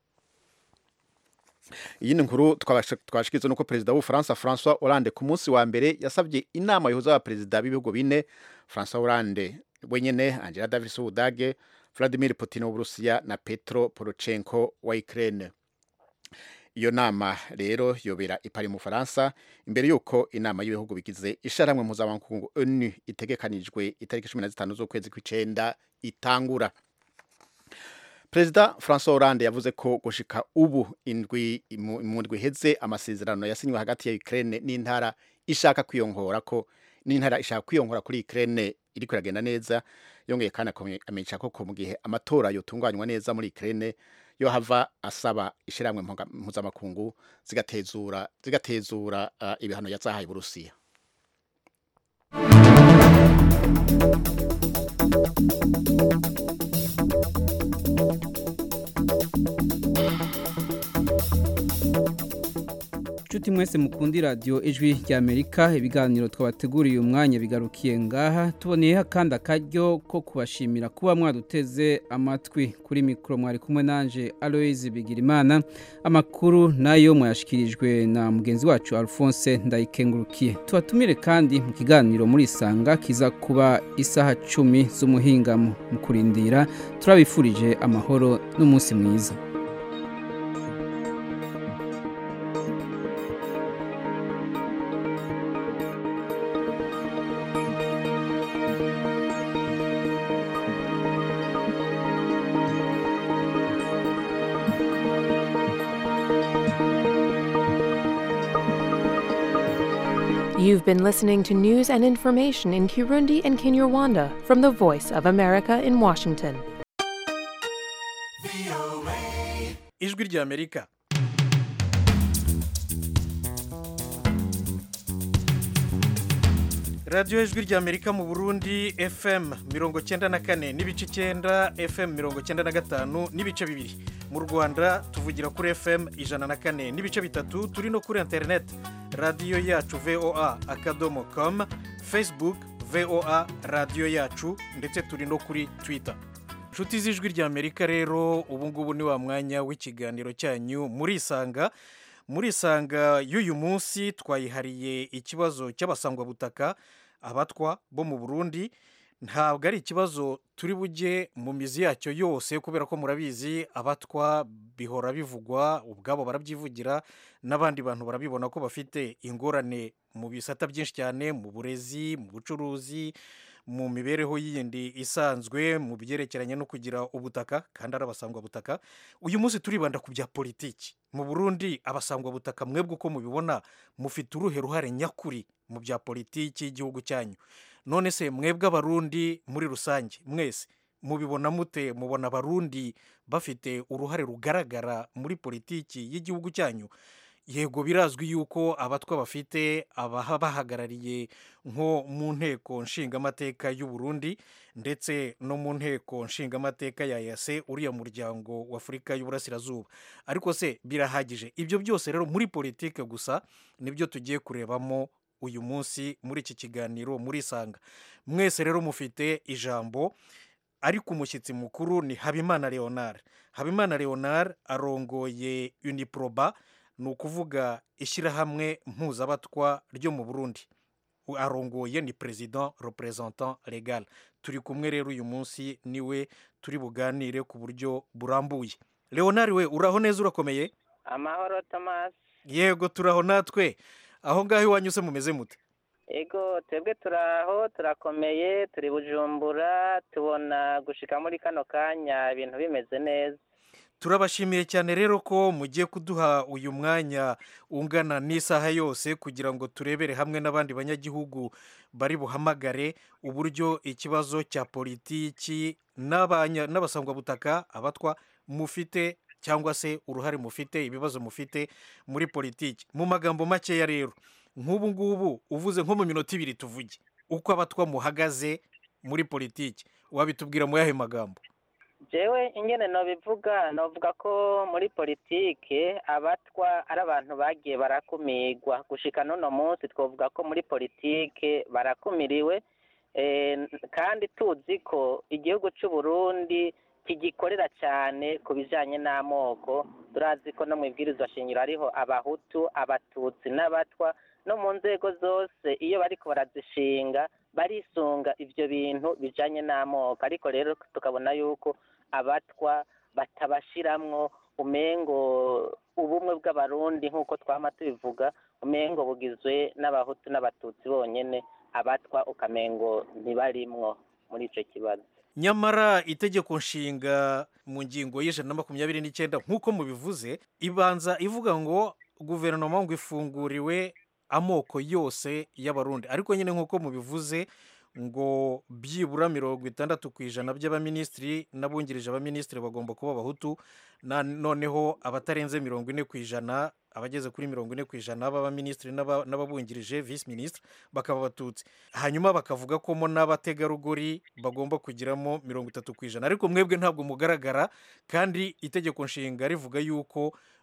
iyi ni nkuru twabashikiriza nuko perezida w'ubufaransa François Hollande ku munsi wa mbere yasabye inama yihuza abaperezida b'ibihugu bine François Hollande wenyene Angela Davis w'Ubudage Vladimir Putin w'Uburusiya na Petro Poroshenko wa Ukraine iyo nama rero yobera ipari mu Faransa imbere yuko inama y'ibihugu bigize isharamwe mpuzamakungu ONU itegekanijwe itariki 15 z'ukwezi kw'icenda itangura Perezida François Hollande yavuze ko gushika ubu indwi mu ndwi heze amasezerano yasinywe hagati ya Ukraine n'intara ishaka kwiyongora ko n'intara ishaka kwiyongora kuri Ukraine iri kuragenda neza yongeye kandi amenyesha ko mu gihe amatora yotunganywa neza muri Ukraine yo hava asaba ishiramwe mpuzamakungu zigatezura zigatezura uh, ibihano yazahaye Burusiya nshuti nshuti mwese mukundi radiyo ijwi ry'amerika ibiganiro twabateguriye umwanya bigarukiye ngaha tuboneyeho kandi akaryo ko kubashimira kuba mwaduteze amatwi kuri mikoro mwari kumwe nanje aloyizi bigirimana amakuru nayo mwayashyikirijwe na mugenzi wacu alphonse ndayikengurukiye tubatumire kandi mu kiganiro muri isanga kiza kuba isaha cumi z'umuhingamo mu kurindira turabifurije amahoro n'umunsi mwiza You've been listening to news and information in Kirundi and Kinyarwanda from the Voice of America in Washington. ijwi ry'amerika radiyo ijwi ry'amerika mu burundi fm mirongo cyenda na kane n'ibice icyenda fm mirongo cyenda na gatanu n'ibice bibiri mu rwanda tuvugira kuri fm ijana na kane n'ibice bitatu turi no kuri interineti radiyo yacu voa akadomo com facebook voa radiyo yacu ndetse turi no kuri twitter inshuti z'ijwi ry'amerika rero ubu ngubu ni wa mwanya w'ikiganiro cyanyu murisanga murisanga y'uyu munsi twayihariye ikibazo cy'abasangwabutaka abatwa bo mu burundi ntabwo ari ikibazo turi bujye mu mizi yacyo yose kubera ko murabizi abatwa bihora bivugwa ubwabo barabyivugira n'abandi bantu barabibona ko bafite ingorane mu bisata byinshi cyane mu burezi mu bucuruzi mu mibereho yindi isanzwe mu byerekeranye no kugira ubutaka kandi ari abasangwabutaka uyu munsi turibanda ku bya politiki mu burundi abasangwabutaka mwebwe uko mubibona mufite uruhe ruhare nyakuri mu bya politiki y'igihugu cyanyu none se mwebwe abarundi muri rusange mwese mubibona mute mubona abarundi bafite uruhare rugaragara muri politiki y'igihugu cyanyu yego birazwi yuko abatwa bafite abahabahagarariye nko mu nteko nshingamateka y'u Burundi ndetse no mu nteko nshingamateka ya yase uriya muryango w'afurika y'uburasirazuba ariko se birahagije ibyo byose rero muri politiki gusa nibyo tugiye kurebamo uyu munsi muri iki kiganiro murisanga mwese rero mufite ijambo ariko umushyitsi mukuru ni habimana leonard habimana leonard arongoye uniproba ni ukuvuga ishyirahamwe mpuzabatwa ryo mu burundi arongoye ni perezida representant legal turi kumwe rero uyu munsi niwe turi buganire ku buryo burambuye leonard we uraho neza urakomeye amahoro tomasi yego turaho natwe aho ngaho iwanyu se mumeze mute ego twebwe turaho turakomeye turi bujumbura tubona gushika muri kano kanya ibintu bimeze neza turabashimiye cyane rero ko mugiye kuduha uyu mwanya ungana n'isaha yose kugira ngo turebere hamwe n'abandi banyagihugu bari buhamagare uburyo ikibazo cya politiki n'abasangwabutaka abatwa mufite cyangwa se uruhare mufite ibibazo mufite muri politiki mu magambo makeya rero nk'ubu ngubu uvuze nko mu minota ibiri tuvuge uko abatwa muhagaze muri politiki wabitubwira mu yahe magambo jewe ingene nobivuga novuga ko muri politike abatwa ari abantu bagiye barakumirwa gushika n'uno munsi twavuga ko muri politike barakumiriwe kandi tuzi ko igihugu cy'u Burundi kigikorera cyane ku bijyanye n'amoko turazi ko no mu ibwirizwa shingiro hariho abahutu abatutsi n'abatwa no mu nzego zose iyo bariko barazishinga barisunga ibyo bintu bijyanye n'amoko ariko rero tukabona yuko abatwa batabashiramwo umengo ubumwe bw'abarundi nk'uko twama tubivuga umengo bugizwe n'abahutu n'abatutsi bonyine abatwa ukamengo ntibarimwo muri icyo kibazo nyamara itegeko nshinga mu ngingo y'ijana na makumyabiri n'icyenda nk'uko mubivuze ibanza ivuga ngo guverinoma ngo ifunguriwe amoko yose y'abarundi ariko nyine nk'uko mubivuze ngo byibura mirongo itandatu ku ijana by'abaminisitiri n'abungirije abaminisitiri bagomba kuba abahutu noneho abatarenze mirongo ine ku ijana abageze kuri mirongo ine ku ijana b'abaminisitiri n'ababungirije visi minisitiri bakaba abatutsi hanyuma bakavuga ko mo n'abategarugori bagomba kugiramo mirongo itatu ku ijana ariko mwebwe ntabwo mugaragara kandi itegeko nshinga rivuga yuko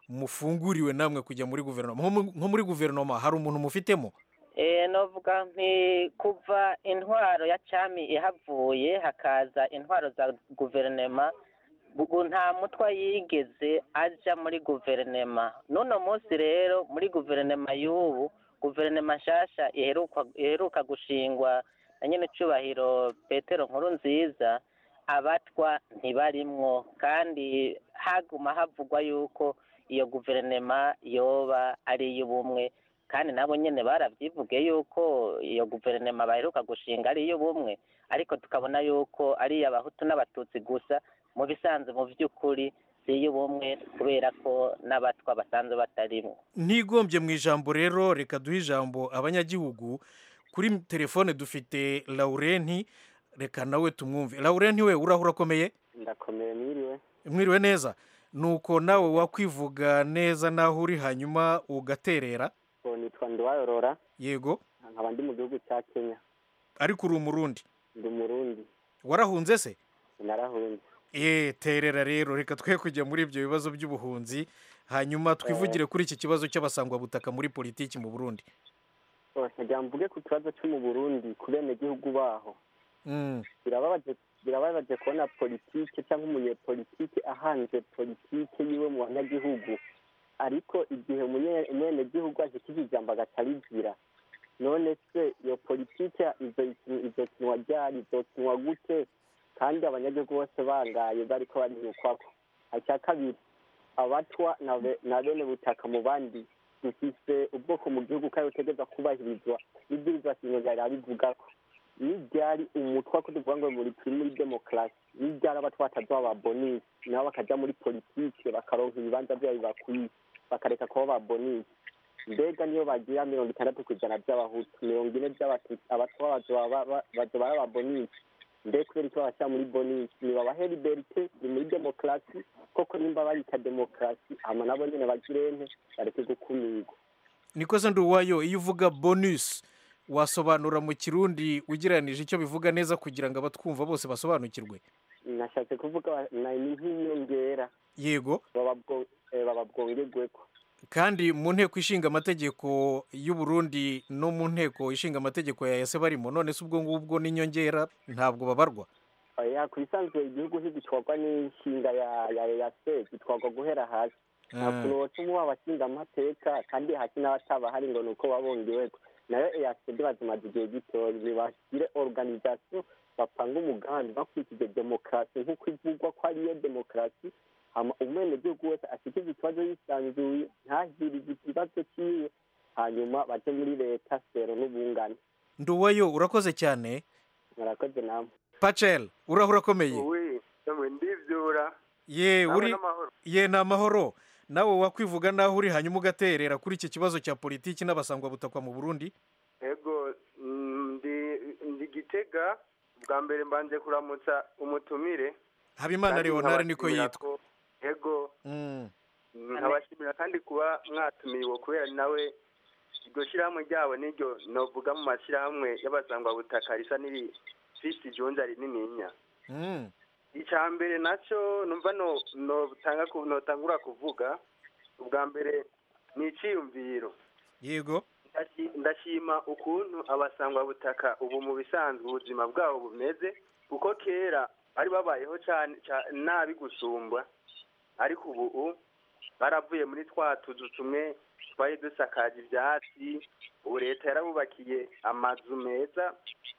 mufunguriwe namwe kujya muri guverinoma nko mu- nko muri guverinoma hari umuntu mufitemo Eh, novuga nti kuva intwaro ya cami ihavuye hakaza intwaro za guverinema ubu nta mutwa yigeze aja muri guverinema n'uno munsi rero muri guverinema y'ubu guverinoma nshasha iheruka iheruka gushingwa na nyene cubahiro petero nkuru nziza abatwa ntibarimwo kandi haguma havugwa yuko iyo guverinoma yoba ari iy'ubumwe kandi nabo nyene baravyivuge yuko iyo guverinoma baheruka gushinga ari iy'ubumwe ariko tukabona yuko ari iy'abahutu n'abatutsi gusa mu bisanzwe mu vy'ukuri si iy'ubumwe kubera ko n'abatwa basanzwe batarimwo ntigombye mu ijambo rero reka duhe ijambo abanyagihugu kuri telefone dufite laurenti reka nawe tumwumve laurenti we urahura akomeye ndakomeye mwiriwe mwiriwe neza nuko nawe wakwivuga neza n'aho uri hanyuma ugaterera ubu nitwa ndiwayorora yego nkaba ndi mu gihugu cya kenya ariko uri umurundi ndi umurundi warahunze se narahunze eee terera rero reka twe kujya muri ibyo bibazo by'ubuhunzi hanyuma twivugire kuri iki kibazo cy'abasangwabutaka muri politiki mu burundi bose ngira mvuge ku kibazo cyo mu burundi ku benegihugu baho Mm. birababaje birababaje kubona politike cyangwa umunyepolitike ahanze politike yiwe mu banyagihugu ariko igihe umunye- umwenegihugu ashikije ijambo agaca arigira none se iyo politike izo- izokinwa ryari izokinwa gute kandi abanyagihugu bose bangaye bariko barirukwako icya kabiri abatwa na be- na bene butaka mu bandi dufise ubwoko mu gihugu kandi butegereza kubahirizwa n'ibwirizwa shingiro ryari bivugako niryari umutwa ko tuvuga ngo muri turi muri demokarasi niryari abatwa batazoba ba bonisi nabo bakaja muri politike bakaronka ibibanza vyabo bibakwiye bakareka kuba ba bonisi mbega niyo bagira mirongo itandatu ku ijana by'abahutu mirongo ine by'abatutsi abatwa bazoba ba- ba- bazoba ari aba bonisi mbe kubera icyo babashyira muri bonisi nibabahe liberite ni muri demokarasi koko nimba barita demokarasi hama nabo nyene bagirente bareke gukumirwa niko se nduwayo iyo uvuga bonus wasobanura mu kirundi ugereranije icyo bivuga neza kugira ngo abatwumva bose basobanukirwe nashatse kuvuga ba- na- ni nk'inyongera yego baba bwo- eh, baba bwongerweko kandi mu nteko ishinga amategeko y'u Burundi no mu nteko ishinga amategeko ya yase barimo none se ubwo ngubwo n'inyongera ntabwo babarwa ya ku bisanzwe igihugu ntigitwarwa n'inshinga ya ya ya se gitwarwa guhera hasi nta kuntu wotuma uba abashinga amateka kandi hasi n'abataba hari ngo ni uko babongewe nayo eyasede bazimaze igihe gitoya ntibashyire organisation bapanga umugambi bakurikije demokarasi nk'uko ivugwa ko ariyo demokarasi hama umwenegihugu wese ashyikize ikibazo yisanzuye ntahirize ikibazo cyiwe hanyuma baje muri leta sero n'ubungane nduwayo urakoze cyane murakoze namwe pacel urahura akomeye uwi namwe ndivyura ye Namwe uri n'amahoro. ye ni amahoro nawe wakwivuga naho uri hanyuma ugaterera kuri iki kibazo cya politiki n'abasangwabutakwa mu burundi ego mm, ndi ndi gitega bwa mbere mbanje kuramutsa umutumire habimana Kandi leonard niko nkabashimira yitwa ko- ego Mm. nkabashimira kandi kuba mwatumiwe kubera nawe iryo shyirahamwe ryabo niryo novuga mu mashyirahamwe y'abasangwabutaka risa n'irifite ijunja rinininya Mm. icya mbere nacyo numva no notanga ku- notangura kuvuga ubwa mbere ni icyiyumviro yego Ndashi- ndashima ukuntu abasangwabutaka ubu mu bisanzwe ubuzima bwabo bumeze kuko kera bari babayeho cyane ca- nabi gusumba ariko ubu baravuye muri twa tuzu tumwe twari dusakaje ibyatsi ubu leta yarabubakiye amazu meza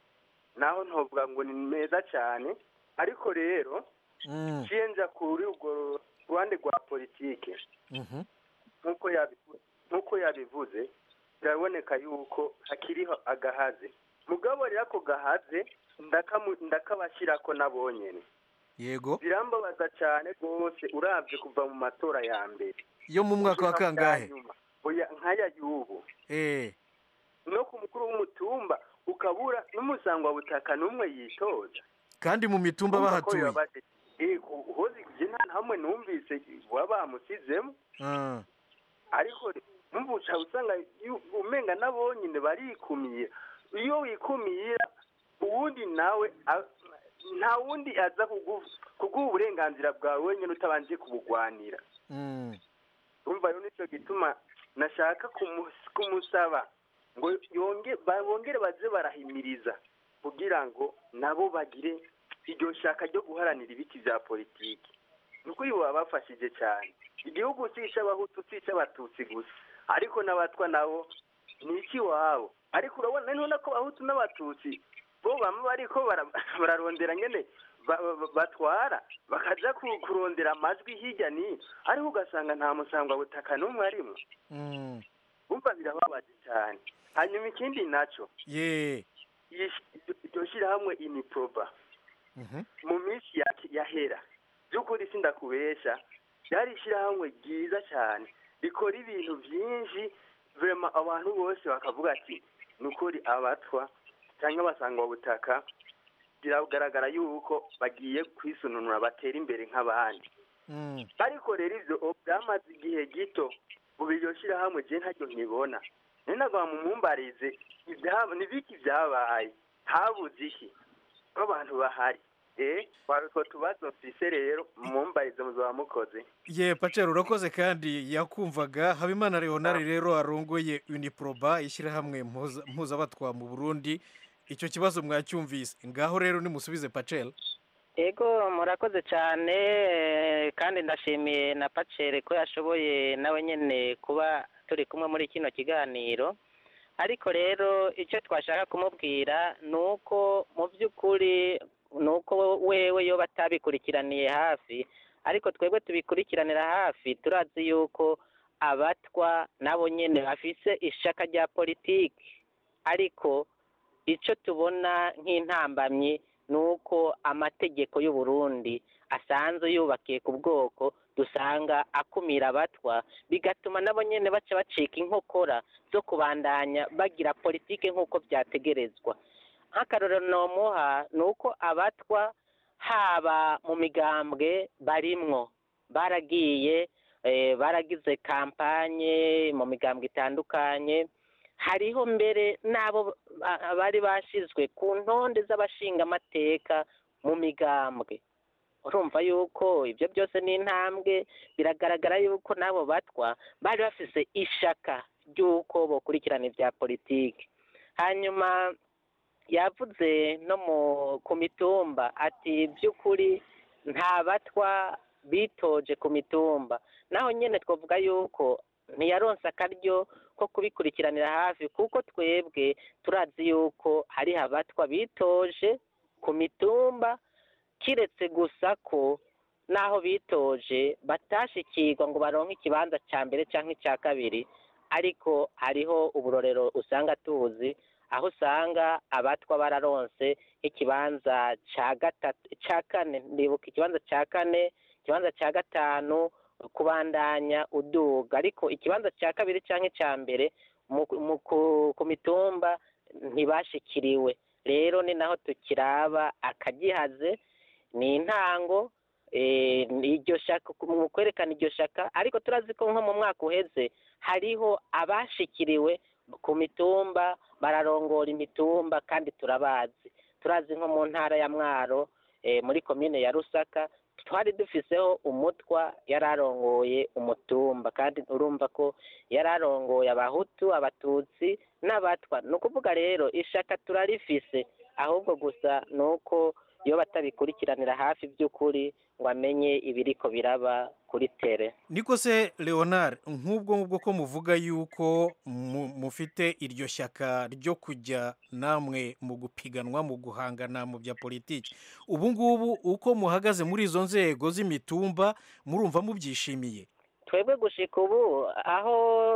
naho ntovuga ngo ni meza cyane ariko rero Mm. nja kuri urwo ruhande rwa politike Mhm. nk'uko yabivu- nk'uko yabivuze biraboneka yuko hakiriho agahaze mugabo rero ako gahaze ndakamu- ndakabashyirako nabo nyene yego birambabaza cyane rwose urabye kuva mu matora ya mbere yo mu mwaka wa gushika bwa kangahe nyuma. oya nk'aya y'ubu eh no ku mukuru w'umutumba ukabura n'umusangwabutaka n'umwe yitoza kandi mu mitumba Urumva ko bahatuye bibabaje. Eh, ku- hozi je nta hamwe numvise baba bamusizemo Ah. ariko mvuca usanga yu- umenga nabo nyine barikumiye iyo wikumira uwundi nawe a- nta wundi aza kugu- kuguha uburenganzira bwawe wenyine utabanje kubugwanira Mm. urumva rero nicyo gituma nashaka kumu- kumusaba ngo yonge bongere baze barahimiriza kugira ngo nabo bagire iryo shaka ryo guharanira ibiti bya politiki ni ukuri baba bafashije cyane igihugu si icy'abahutu si icy'abatutsi gusa ariko n'abatwa nabo ni icy'iwabo ariko urabona none ko abahutu n'abatutsi bo bamwe bariko bara- bararondera nyene ba- ba- batwara bakaja ku- kurondera amajwi hirya n'ino ariko ugasanga nta musangwabutaka n'umwe arimo Mm. umva birababaje cyane hanyuma ikindi naco ye iyi- iryo shyirahamwe iniproba Mhm. mu minsi ya- yahera by'ukuri sindakubesha ryari ishyirahamwe ryiza cyane rikora ibintu byinshi vrema abantu bose bakavuga ati ni ukuri abatwa cyangwa abasangwabutaka biragaragara yuko bagiye kwisununura batera imbere nk'abandi Mm. ariko rero ibyo byamaze igihe gito ubu iryo shyirahamwe je ntaryo nkibona ni nagwa mumumbarize ibyaba ni biki byabaye habuze iki ko abantu bahari eh twari utwo tubazo mfise rero mumumbarize muzaba mukoze ye pacero urakoze kandi yakumvaga habimana leonard rero arongoye uniproba ishyirahamwe mpuza- mpuzabatwa mu burundi icyo kibazo mwacyumvise ngaho rero nimusubize pacel ego murakoze cyane eh, kandi ndashimiye na pacere ko yashoboye nawe nyine kuba turi kumwe muri kino kiganiro ariko rero icyo twashaka kumubwira ni uko mu by'ukuri ni uko wewe yoba atabikurikiraniye hafi ariko twebwe tubikurikiranira hafi turazi yuko abatwa nabo nyine bafise ishaka rya politiki ariko icyo tubona nk'intambamyi ni uko amategeko y'u Burundi asanzwe yubakiye ku bwoko dusanga akumira abatwa bigatuma nabo nyine baca bacika inkokora zo kubandanya bagira politiki nk'uko byategerezwa nk'akarorero nomuha ni uko abatwa haba mu migambwe barimwo baragiye eh, baragize kampanye mu migambwe itandukanye hariho mbere n'abo ba- bari bashyizwe ku ntonde z'abashingamateka mu migambwe urumva yuko ibyo byose ni intambwe biragaragara yuko n'abo batwa bari bafise ishaka ry'uko bokurikirana ibya politiki hanyuma yavuze no mu ku mitumba ati by'ukuri nta batwa bitoje ku mitumba naho nyine twavuga yuko ntiyaronse akaryo ko kubikurikiranira hafi kuko twebwe turazi yuko hari abatwa bitoje ku mitumba kiretse gusa ko n'aho bitoje batashikirwa ngo baronke ikibanza cya mbere cyangwa icya kabiri ariko hariho uburorero usanga tuzi aho usanga abatwa bararonse nk'ikibanza cya gatatu cya kane ndibuka ikibanza cya kane ikibanza cya gatanu kubandanya uduga ariko ikibanza cya kabiri cyangwa icya mbere mu- mu- ku- ku mitumba ntibashikiriwe rero ni naho tukiraba akagihaze ni intango eh, ni iryo shaka mu kwerekana iryo shaka ariko turazi ko nko mu mwaka uheze hariho abashikiriwe ku mitumba bararongora imitumba kandi turabazi turazi nko mu ntara ya mwaro eh, muri komine ya rusaka twari dufiseho umutwa yari arongoye umutumba kandi urumva ko yari arongoye abahutu abatutsi n'abatwa ni ukuvuga rero ishaka turarifise ahubwo gusa ni uko iyo batabikurikiranira hafi by'ukuri ngo amenye ibiriko biraba kuri tere niko se leonard nk'ubwo ngubwo ko muvuga yuko mu- mufite iryo shyaka ryo kujya namwe mu gupiganwa mu guhangana mu bya politiki ubu ngubu uko muhagaze muri izo nzego z'imitumba murumva mubyishimiye twebwe gushika ubu aho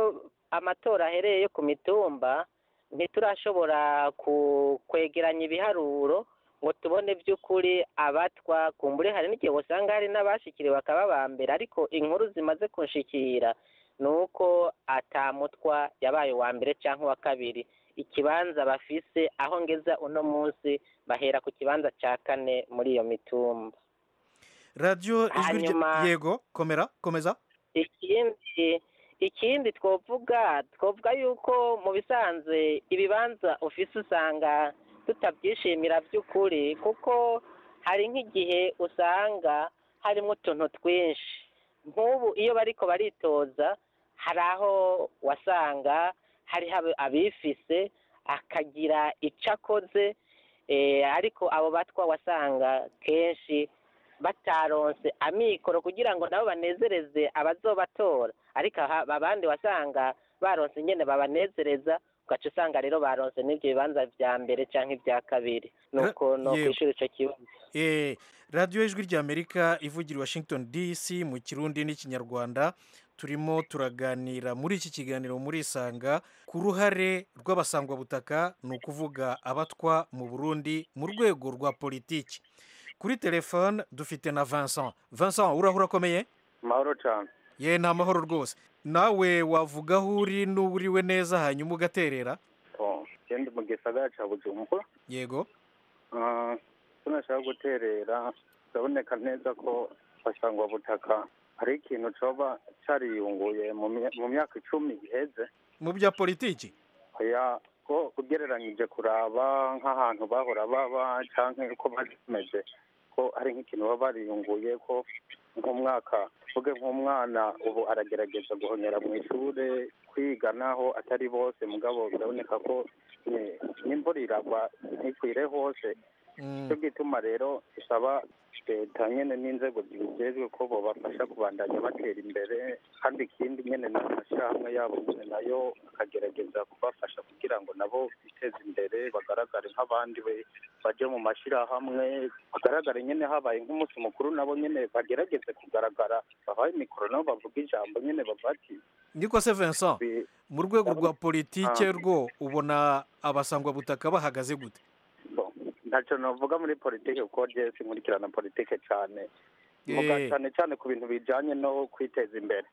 amatora ahereye yo ku mitumba ntiturashobora ku- kwegeranya ibiharuro ngo tubone by'ukuri abatwa kumbure hari n'igihe usanga hari n'abashikiriwe bakaba ba mbere ariko inkuru zimaze kunshikira ni uko atamutwa yabaye uwa mbere cyangwa uwa kabiri ikibanza bafise aho ngeza uno munsi bahera ku kibanza cya kane muri iyo mitumba radiyo ijwi rya Hanyuma- yego komera komeza ikindi ikindi twovuga twovuga yuko mu bisanzwe ibibanza ufise usanga tutabyishimira by'ukuri kuko hari nk'igihe usanga harimo utuntu twinshi nk'ubu iyo bariko baritoza hari aho wasanga hariho abifise akagira icyo akoze ariko abo batwa wasanga kenshi bataronse amikoro kugira ngo nabo banezereze abazobatora ariko abandi wasanga baronse nyine babanezereza ugaca usanga rero baronse n'ibyo bibanza bya mbere cyangwa ibya kabiri nuko no kwishyura icyo kibazo radiyo ijwi ry'amerika ivugira washington dc mu kirundi n'ikinyarwanda turimo turaganira muri iki kiganiro muri isanga ku ruhare rw'abasangwabutaka ni ukuvuga abatwa mu burundi mu rwego rwa politiki kuri telefone dufite na vincent vincent urahura akomeye amahoro cyane ye ni amahoro rwose nawe wavuga aho uri n'uburiwe neza hanyuma ugaterera genda mu gisagara cya bujumbura yego tunashaka guterera biraboneka neza ko butaka hari ikintu cyoba cyariyunguye mu myaka icumi iheze mu bya politiki ko ugereranyije kuraba nk'ahantu bahora baba cyangwa uko bameze ko hari nk'ikintu baba bariyunguye ko nk'umwaka tuvuge nk'umwana ubu aragerageza guhonyera mu ishuri kwiga naho atari bose mugabo biraboneka ko n'imvura iragwa ntikwire hose cyo gituma rero bisaba leta nyine n'inzego zibijejwe ko bobafasha kubandanya batera imbere kandi ikindi nyine n'amashyirahamwe yabo nyine nayo akagerageza kubafasha kugira ngo nabo biteze imbere bagaragare nk'abandi baje mu mashyirahamwe bagaragare nyine habaye nk'umunsi mukuru nabo nyine bagerageze kugaragara babaye mikoro nabo bavuga ijambo nyine bavuga ati niko se vincent mu rwego rwa politike rwo ubona abasangwabutaka bahagaze gute ntacyo navuga muri politiki kuko jesi nkurikirana politiki cyane mvuga cyane cyane ku bintu bijyanye no kwiteza imbere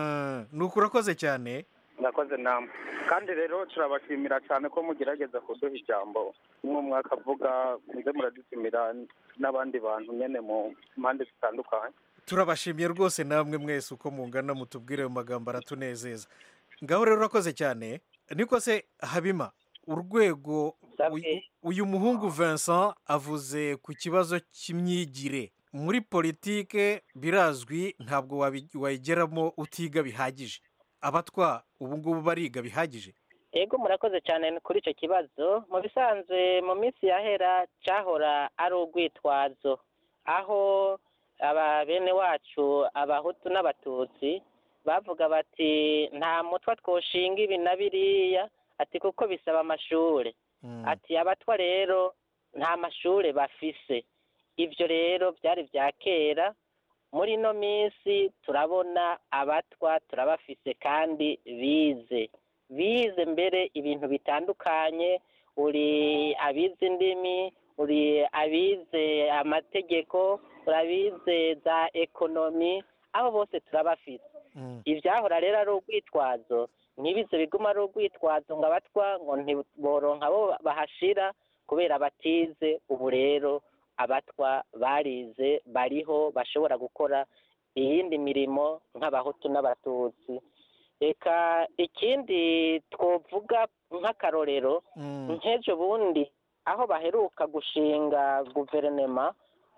ni uko urakoze cyane murakoze namwe kandi rero turabashimira cyane ko mugerageza kuduha ijambo umwe mwaka avuga muze muradutumira n'abandi bantu nyine mu mpande zitandukanye turabashimiye rwose namwe mwese uko mungana mutubwire mu magambo aratunezeza ngaho rero urakoze cyane niko se habima urwego uyu muhungu Vincent avuze ku kibazo cy'imyigire muri politike birazwi ntabwo wayigeramo utiga bihagije abatwa ubu ngubu bariga bihagije yego murakoze cyane kuri icyo kibazo mu bisanzwe mu minsi yahera cyahora ari urwitwazo aho aba bene wacu abahutu n'abatutsi bavuga bati nta mutwa twoshinga ibi na biriya ati kuko bisaba amashuri ati abatwa rero nta mashuri bafise ibyo rero byari bya kera muri ino minsi turabona abatwa turabafise kandi bize bize mbere ibintu bitandukanye uri abize indimi uri abize amategeko uri abize za ekonomi abo bose turabafise ibyahora rero ari urwitwazo ntibize biguma ari urwitwazo ngo abatwa ngo ntiboronka abo bahashira kubera batize ubu rero abatwa barize bariho bashobora gukora iyindi mirimo nk'abahutu n'abatutsi reka ikindi twavuga nk'akarorero nk'ejo bundi aho baheruka gushinga guverinoma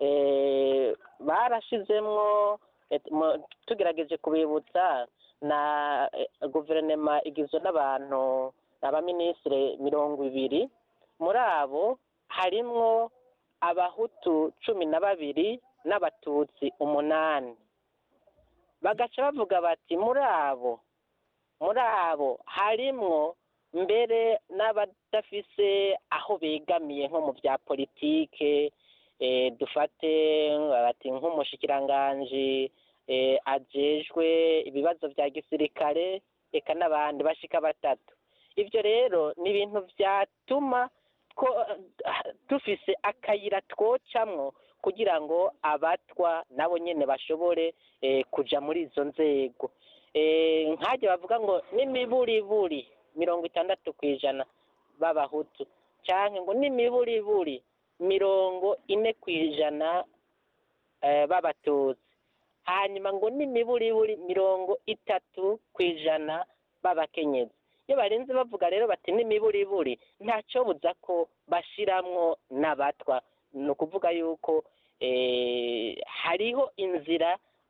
barashizemwo tugerageje kubibutsa na guverinoma igizwe n'abantu abaminisitiri mirongo ibiri muri abo harimwo abahutu cumi na babiri n'abatutsi umunani bagaca bavuga bati muri abo muri abo harimwo mbere n'abadafise aho begamiye nko mu bya politike dufate bati nk'umushikiranganji ajejwe ibibazo bya gisirikare reka n'abandi bashika batatu ibyo rero ni ibintu byatuma dufise akayira twocamwo kugira ngo abatwa nabo nyine bashobore kujya muri izo nzego nkajya bavuga ngo n'imiburiburi mirongo itandatu ku ijana b'abahutu cyangwa ngo n'imiburiburi mirongo ine ku ijana b'abatutsi hanyuma ngo n'imiburiburi mirongo itatu ku ijana b'abakenyezi iyo barenze bavuga rero bati n'imiburiburi ntacyo buza ko bashiramwo n'abatwa ni ukuvuga yuko hariho inzira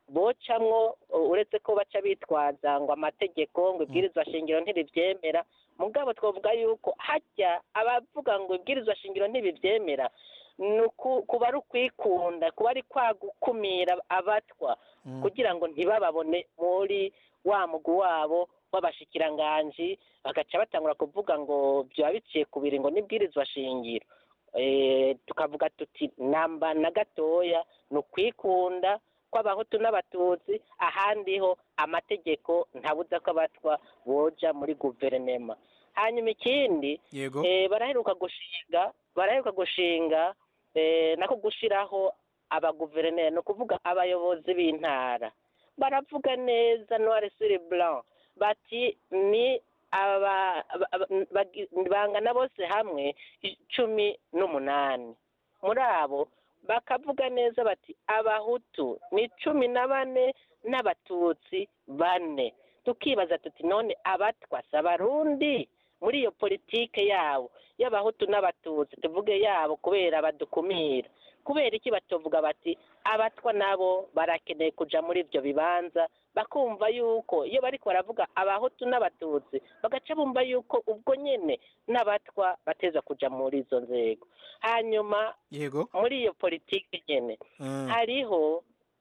bocamwo uh, uretse ko baca bitwaza ngo amategeko ngo ibwirizwa shingiro ntiribyemera mugabo twavuga yuko hajya abavuga ngo ibwirizwa shingiro ntibibyemera ni uku- kuba ari ukwikunda kuba ari kwa gukumira abatwa kugira ngo ntibababone muri wa mugwi wabo w'abashikiranganji bagaca batangura kuvuga ngo byaba biciye ku biri ngo n'ibwirizwa shingiro Eh, tukavuga tuti namba na gatoya ni ukwikunda kw'abahutu n'abatutsi ahandi ho amategeko ntabuza ko abatwa boja muri guverinema hanyuma ikindi Yego. eh, baraheruka gushinga baraheruka gushinga eh, nako gushiraho abaguverineri ni ukuvuga abayobozi b'intara baravuga neza noir sur blanc bati ni aba aba- aba- bagi- bangana bose hamwe cumi n'umunani muri abo bakavuga neza bati abahutu ni cumi na bane n'abatutsi bane tukibaza tuti none abatwa si abarundi muri iyo politike yabo y'abahutu n'abatutsi tuvuge yabo kubera badukumira kubera iki batuvuga bati abatwa nabo barakeneye kuja muri ibyo bibanza bakumva yuko iyo bariko baravuga abahutu n'abatutsi bagaca bumva yuko ubwo nyene n'abatwa bateza kuja muri izo nzego hanyuma yego muri iyo politiki nyene Mm. hariho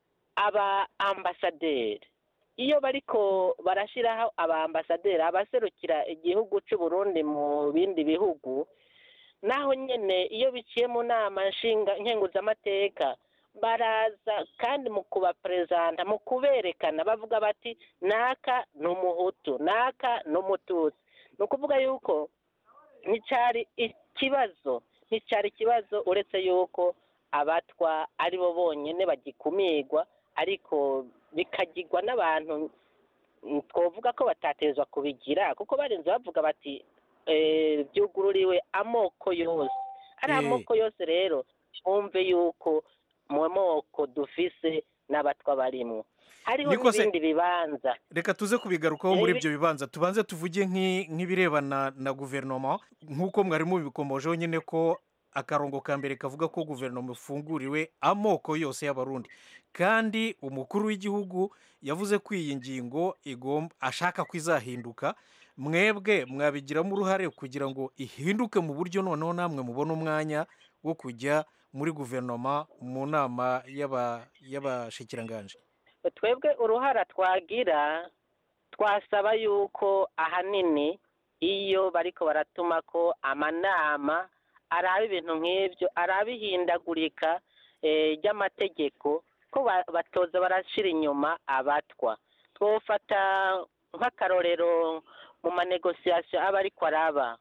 aba ambasaderi iyo bariko barashiraho aba ambasaderi abaserukira igihugu c'u Burundi mu bindi bihugu naho nyene iyo biciye mu nama nshinga nkenguzamateka baraza kandi mu kubaperezanta mu kuberekana bavuga bati naka ni umuhutu naka ni umututsi ni ukuvuga yuko nticyari ikibazo nticyari ikibazo uretse yuko abatwa ari bo bonyine bagikumirwa ariko bikagirwa n'abantu mm, twovuga ko batatezwa kubigira kuko barinze bavuga bati eh, byugururiwe amoko yose ari Eh. amoko yose rero twumve yuko mu moko dufise n'abatwa barimwo hariho Niko se- n'ibindi bibanza reka tuze kubigarukaho muri Ibi- ibyo bibanza tubanze tuvuge nk'i- nk'ibirebana na guverinoma nk'uko mwari mubikomojeho nyine ko akarongo ka mbere kavuga ko guverinoma ifunguriwe amoko yose y'abarundi kandi umukuru w'igihugu yavuze ko iyi ngingo igomba ashaka ko izahinduka mwebwe mwabigiramo uruhare kugira ngo ihinduke mu buryo noneho namwe mubone umwanya wo kujya muri guverinoma mu nama y'aba- y'abashikiranganje twebwe uruhara twagira twasaba yuko ahanini iyo bariko baratuma ko amanama araba ibintu nk'ibyo araba ihindagurika eh, ry'amategeko ko ba- batoza barashira inyuma abatwa twofata nk'akarorero mu manegosiyasiyo aba ariko araba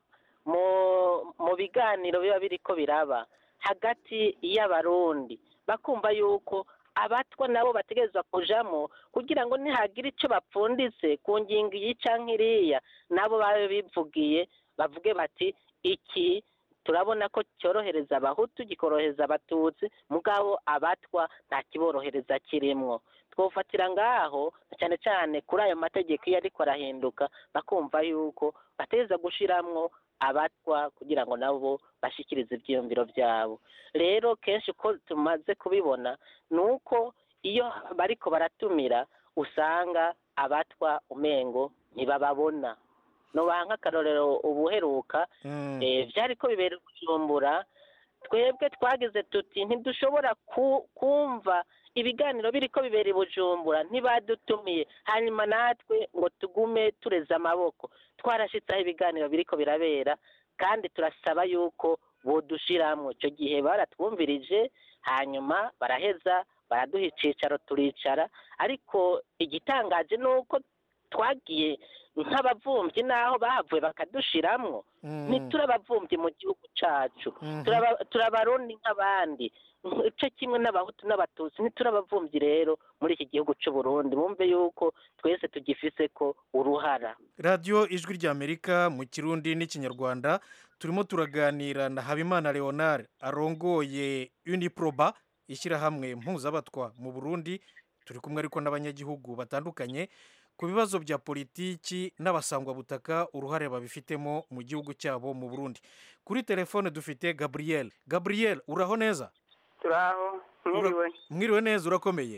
mu mu biganiro biba biriko biraba hagati y'abarundi bakumva yuko abatwa nabo bategerezwa kujamo kugira ngo nihagira icyo bapfunditse ku ngingo iyi canke iriya nabo babe bivugiye bavuge bati iki turabona ko cyorohereza abahutu gikorohereza abatutsi mugabo abatwa nta kiborohereza kirimwo twofatira ngaho na cyane cyane kuri ayo mategeko iyo ariko arahinduka bakumva yuko bateza gushiramwo abatwa kugira ngo nabo bashikirize ibyiyumviro byabo rero kenshi uko tumaze kubibona ni uko iyo bariko baratumira usanga abatwa umengo ntibababona nobaha nk'akarorero ubuheruka eh, byari ko bibera kujumbura twebwe twagize tuti ntidushobora ku- kumva ibiganiro biri ko bibera i bujumbura ntibadutumiye hanyuma natwe ngo tugume tureze amaboko twarashitse aho ibiganiro biri ko birabera kandi turasaba yuko bodushiramwo icyo gihe baratwumvirije hanyuma baraheza baraduha icicaro turicara ariko igitangaje ni uko twagiye nk'abavumvyi n'aho bahavuye bakadushiramwo ntiturabavumvyi mu gihugu cacu Turaba- turabarundi nk'abandi ico kimwe n'abahutu n'abatutsi ntiturabavumvyi rero muri iki gihugu c'u Burundi bumve yuko twese tugifise ko uruhara radiyo ijwi ry'amerika mu kirundi n'ikinyarwanda turimo turaganira na habimana leonard arongoye uniproba ishyirahamwe mpuzabatwa mu burundi turi kumwe ariko n'abanyagihugu batandukanye ku bibazo bya politiki n'abasangwabutaka uruhare babifitemo mu gihugu cyabo mu burundi kuri telefone dufite gabriel gabriel uraho neza turaho mwiriwe mwiriwe neza urakomeye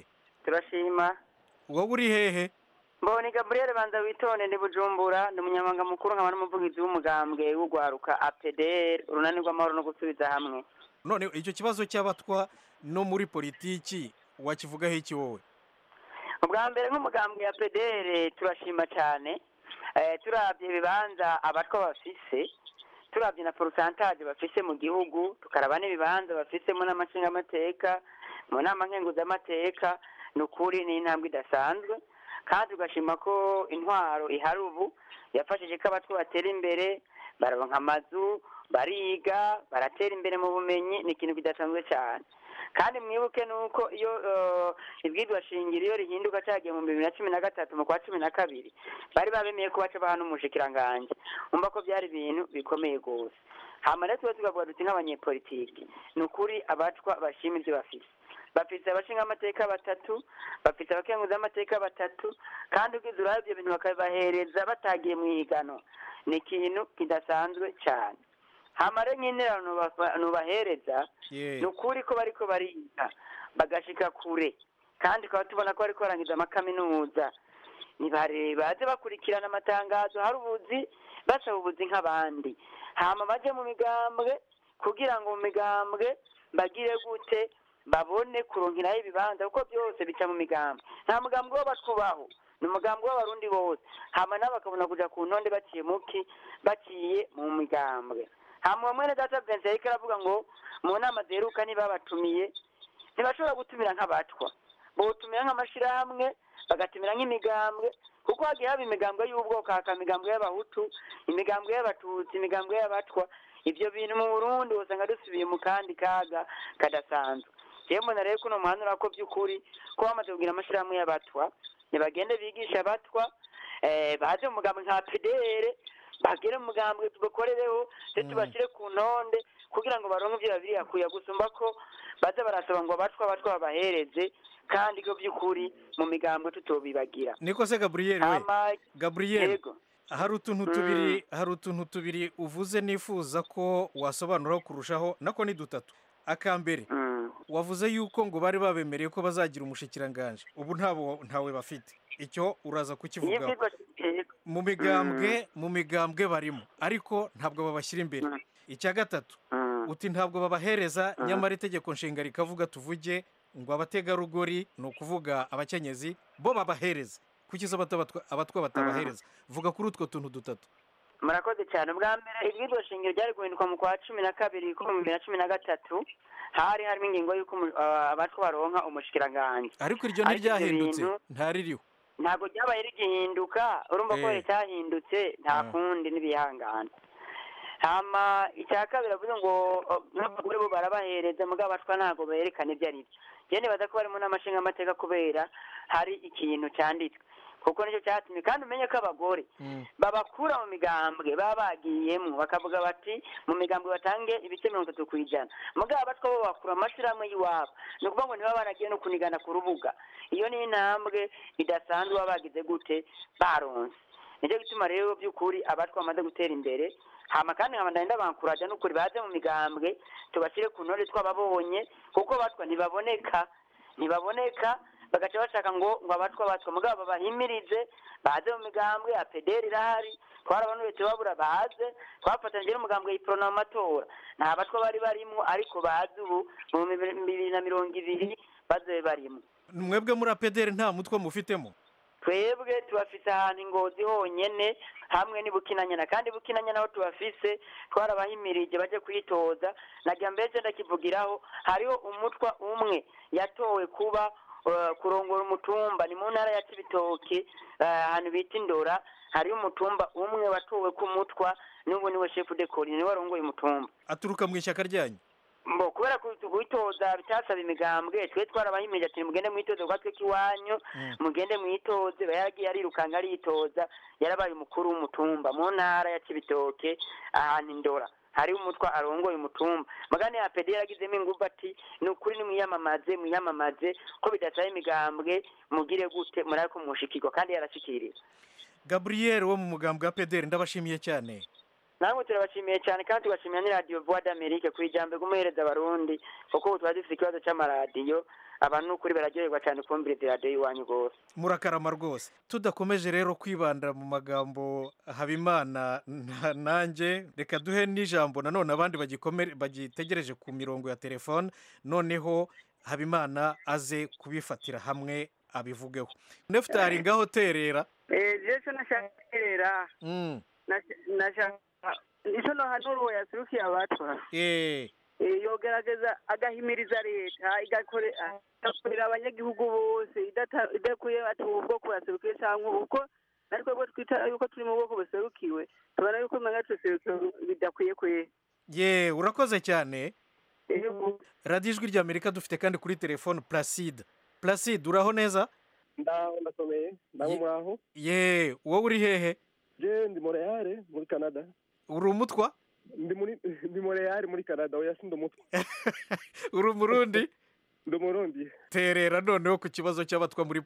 turashima wowe uri hehe mboni gaburiyeri banza witonde ndi bujumbura ndi umunyamabanga mukuru nkaba n'umuvugizi w'umugambwe w'ugwaruka apederi urunani rw'amahoro no gusubiza hamwe none icyo kibazo cy'abatwa no muri politiki wakivugaho iki wowe ubwa mbere nk'umugambwe ya pedere turashima cyane Eh, turabye ibibanza abatwa bafise turabye na porosantaje bafise mu gihugu tukaraba n'ibibanza bafisemo n'amashingamateka mu nama nkenguzamateka ni ukuri ni intambwe idasanzwe kandi tugashima ko intwaro ihari ubu yafashije ko abatwa batera imbere baronka amazu bariga baratera imbere mu bumenyi ni ikintu kidasanzwe cyane kandi mwibuke nuko iyo eh, ibwirwa shingiro iyo rihinduka cyagiye mu bibiri na cumi na gatatu mu kwa cumi na kabiri bari babemeye ko baca baha n'umushikiranganji umva ko byari ibintu bikomeye rwose hama rero tuba tukavuga duti nk'abanyepolitiki ni ukuri abatwa bashima ibyo bafise bafite abashingamateka batatu bafite abakenguzamateka batatu kandi ugize urabe ibyo bintu bakabibahereza batagiye mu ihigano ni ikintu kidasanzwe cyane hamare nk'interano nubafa- nubahereza Ye. ni ukuri ko bariko bariga bagashika kure kandi tukaba tubona ko bariko barangiza amakaminuza nibare baze bakurikirana amatangazo hari ubuzi basaba ubuzi nk'abandi hama baje mu migambwe kugira ngo mu migambwe bagire gute babone kuronkeraho ibibanza kuko byose bica mu migambwe nta mugambwe w'abatubaho ni umugambwe w'abarundi bose hama nabo bakabona kuja ku ntonde baciye muki baciye mu migambwe hama mwene data Vincent yariko aravuga ngo mu nama ziheruka ntibabatumiye ntibashobora gutumira nk'abatwa botumira nk'amashirahamwe bagatumira nk'imigambwe kuko hagiye haba imigambwe y'ubwoko hakaba imigambwe y'abahutu imigambwe y'abatutsi imigambwe y'abatwa ivyo bintu mu burundi usanga dusubiye mu kandi kaga kadasanzwe jewe mbona rero kuno muhanura ko by'ukuri ko bamaze kugira amashirahamwe y'abatwa ntibagende bigisha abatwa eh, baze mu mugambwe nka pdr bagere mu mugambwe tubakorereho ndetse tubashyire ku ntonde kugira ngo baronke ibyo babiri yakuya gusumba ko baza barasaba ngo abatwa abatwa babahereze kandi ko by'ukuri mu migambwe tutobibagira niko se gaburiyeri we Hama- gaburiyeri Yego. hari utuntu tubiri hari utuntu tubiri uvuze nifuza ko wasobanuraho kurushaho nako ni dutatu akambere wavuze yuko ngo bari babemereye ko bazagira umushikiranganje ubu ntabo ntawe bafite icyo uraza kukivugaho mu migambwe mu migambwe barimo ariko ntabwo babashyira imbere icya gatatu uti ntabwo babahereza nyamara itegeko nshinga rikavuga tuvuge ngo abategarugori ni ukuvuga abakenyezi bo babahereza kuki zo batabatwa- abatwa batabahereza vuga kuri utwo tuntu dutatu murakoze cyane ubwa mbere ibwirizwa shingiro ryari guhinduka mu kwa cumi na kabiri ko mu bibiri na cumi na gatatu hari harimo ingingo y'uko umu- ah, abatwa baronka umushikiranganje ariko iryo Ariko ibyo ntiryahindutse bintu ntaririho ntabwo ryabaye rigihinduka urumva ko Eh. cyahindutse nta Ah. kundi n'ibihangana hama icya kabiri avuze ngo oh, n'abagore bo barabahereza mugabo abatwa ntabwo berekana ibyo ari byo njye nibaza ko barimo n'amashinga amateka kubera hari ikintu cyanditswe kuko nicyo cyatumye kandi umenye ko abagore babakura mu migambwe baba bagiyemo bakavuga bati mu migambwe batange ibice mirongo itatu ku ijana mugabo abatwa bo bakura amashyirahamwe y'iwabo ni ukuvuga ngo ntibaba baragiye no kunigana ku rubuga iyo ni intambwe idasanzwe baba bagize gute baronse nicyo gituma rero by'ukuri abatwa bamaze gutera imbere hama kandi nkaba ndagenda bankuraja n'ukuri baze mu migambwe tubashyire ku ntore twababonye kuko abatwa ntibaboneka ntibaboneka bagaca bashaka ngo ngo abatwa abatwa mugabo babahimirize baze mu migambwe apederi irahari twarabanuye tubabura baze twafatanyije n'umugambwe yiporona mu matora nta batwa bari barimo ariko bazi ubu mu bibiri na mirongo ibiri bazobe barimo mwebwe muri apederi nta mutwe mufitemo twebwe tubafise ahantu ingozi honyene hamwe ni bukinanyana kandi bukinanyana aho tubafise twarabahimirije baje kwitoza nagira mbese ndakivugiraho hariho umutwa umwe yatowe kuba eh, kurongora umutumba ni mu ntara ya cibitoke eh, ahantu bita indora hariho umutumba umwe watowe ku mutwa n'ubu niwe shefu de kori niwe warongoye umutumba aturuka mu ishyaka ryanyu mbo kubera ku- kwitoza bitasaba imigambwe twe twarabahimirije ati mugende mwitoze kwa twe kiwanyu mugende mwitoze yagiye arirukanga aritoza yarabaye umukuru w'umutumba mu ntara ya cibitoke ahantu indora hari umutwa arongoye umutumba magana ya pedi yaragizemo ingufu ati ni ukuri nimwiyamamaze mwiyamamaze ko bidasaba imigambwe mugire gute murabe ko mushikirwa kandi yarashikiriwe gaburiyeri wo mu mugambwe wa apederi ndabashimiye cyane namwe turabashimiye cyane kandi tugashimira ni radiyo voix d'amerique ku ijambo ry'umuhereza abarundi kuko ubu tuba dufite ikibazo cy'amaradiyo abantu ukuri bararyoherwa cyane kumviriza radiyo y'iwanyu rwose murakarama rwose tudakomeje rero kwibanda mu magambo habimana na- nanjye reka duhe n'ijambo nanone abandi bagikomere- bagitegereje ku mirongo ya telefone noneho habimana aze kubifatira hamwe abivugeho nefutari ngaho terera jesu nashaka guterera Mm, nashaka nicyo nohanura uwo yasurukiye abatwa eh, Eh, yogerageza agahimiriza leta igakore- igakorera abanyagihugu bose idata- idakuye ati ubu bwoko buraserukiye cyangwa uko natwe bwo twita yuko turi mu bwoko buserukiwe tubona yuko umenya tuserukiwe bidakwiye kwe ye urakoze cyane radiyo ijwi ry'amerika dufite kandi kuri telefone placide placide uraho neza ndaho ndakomeye ndaho muraho ye wowe uri hehe je ndi montreal muri canada uri umutwa ndi muri ndi montreal muri canada oya si ndi umutwe uri umurundi ndi umurundi terera noneho ku kibazo cy'abatwa muri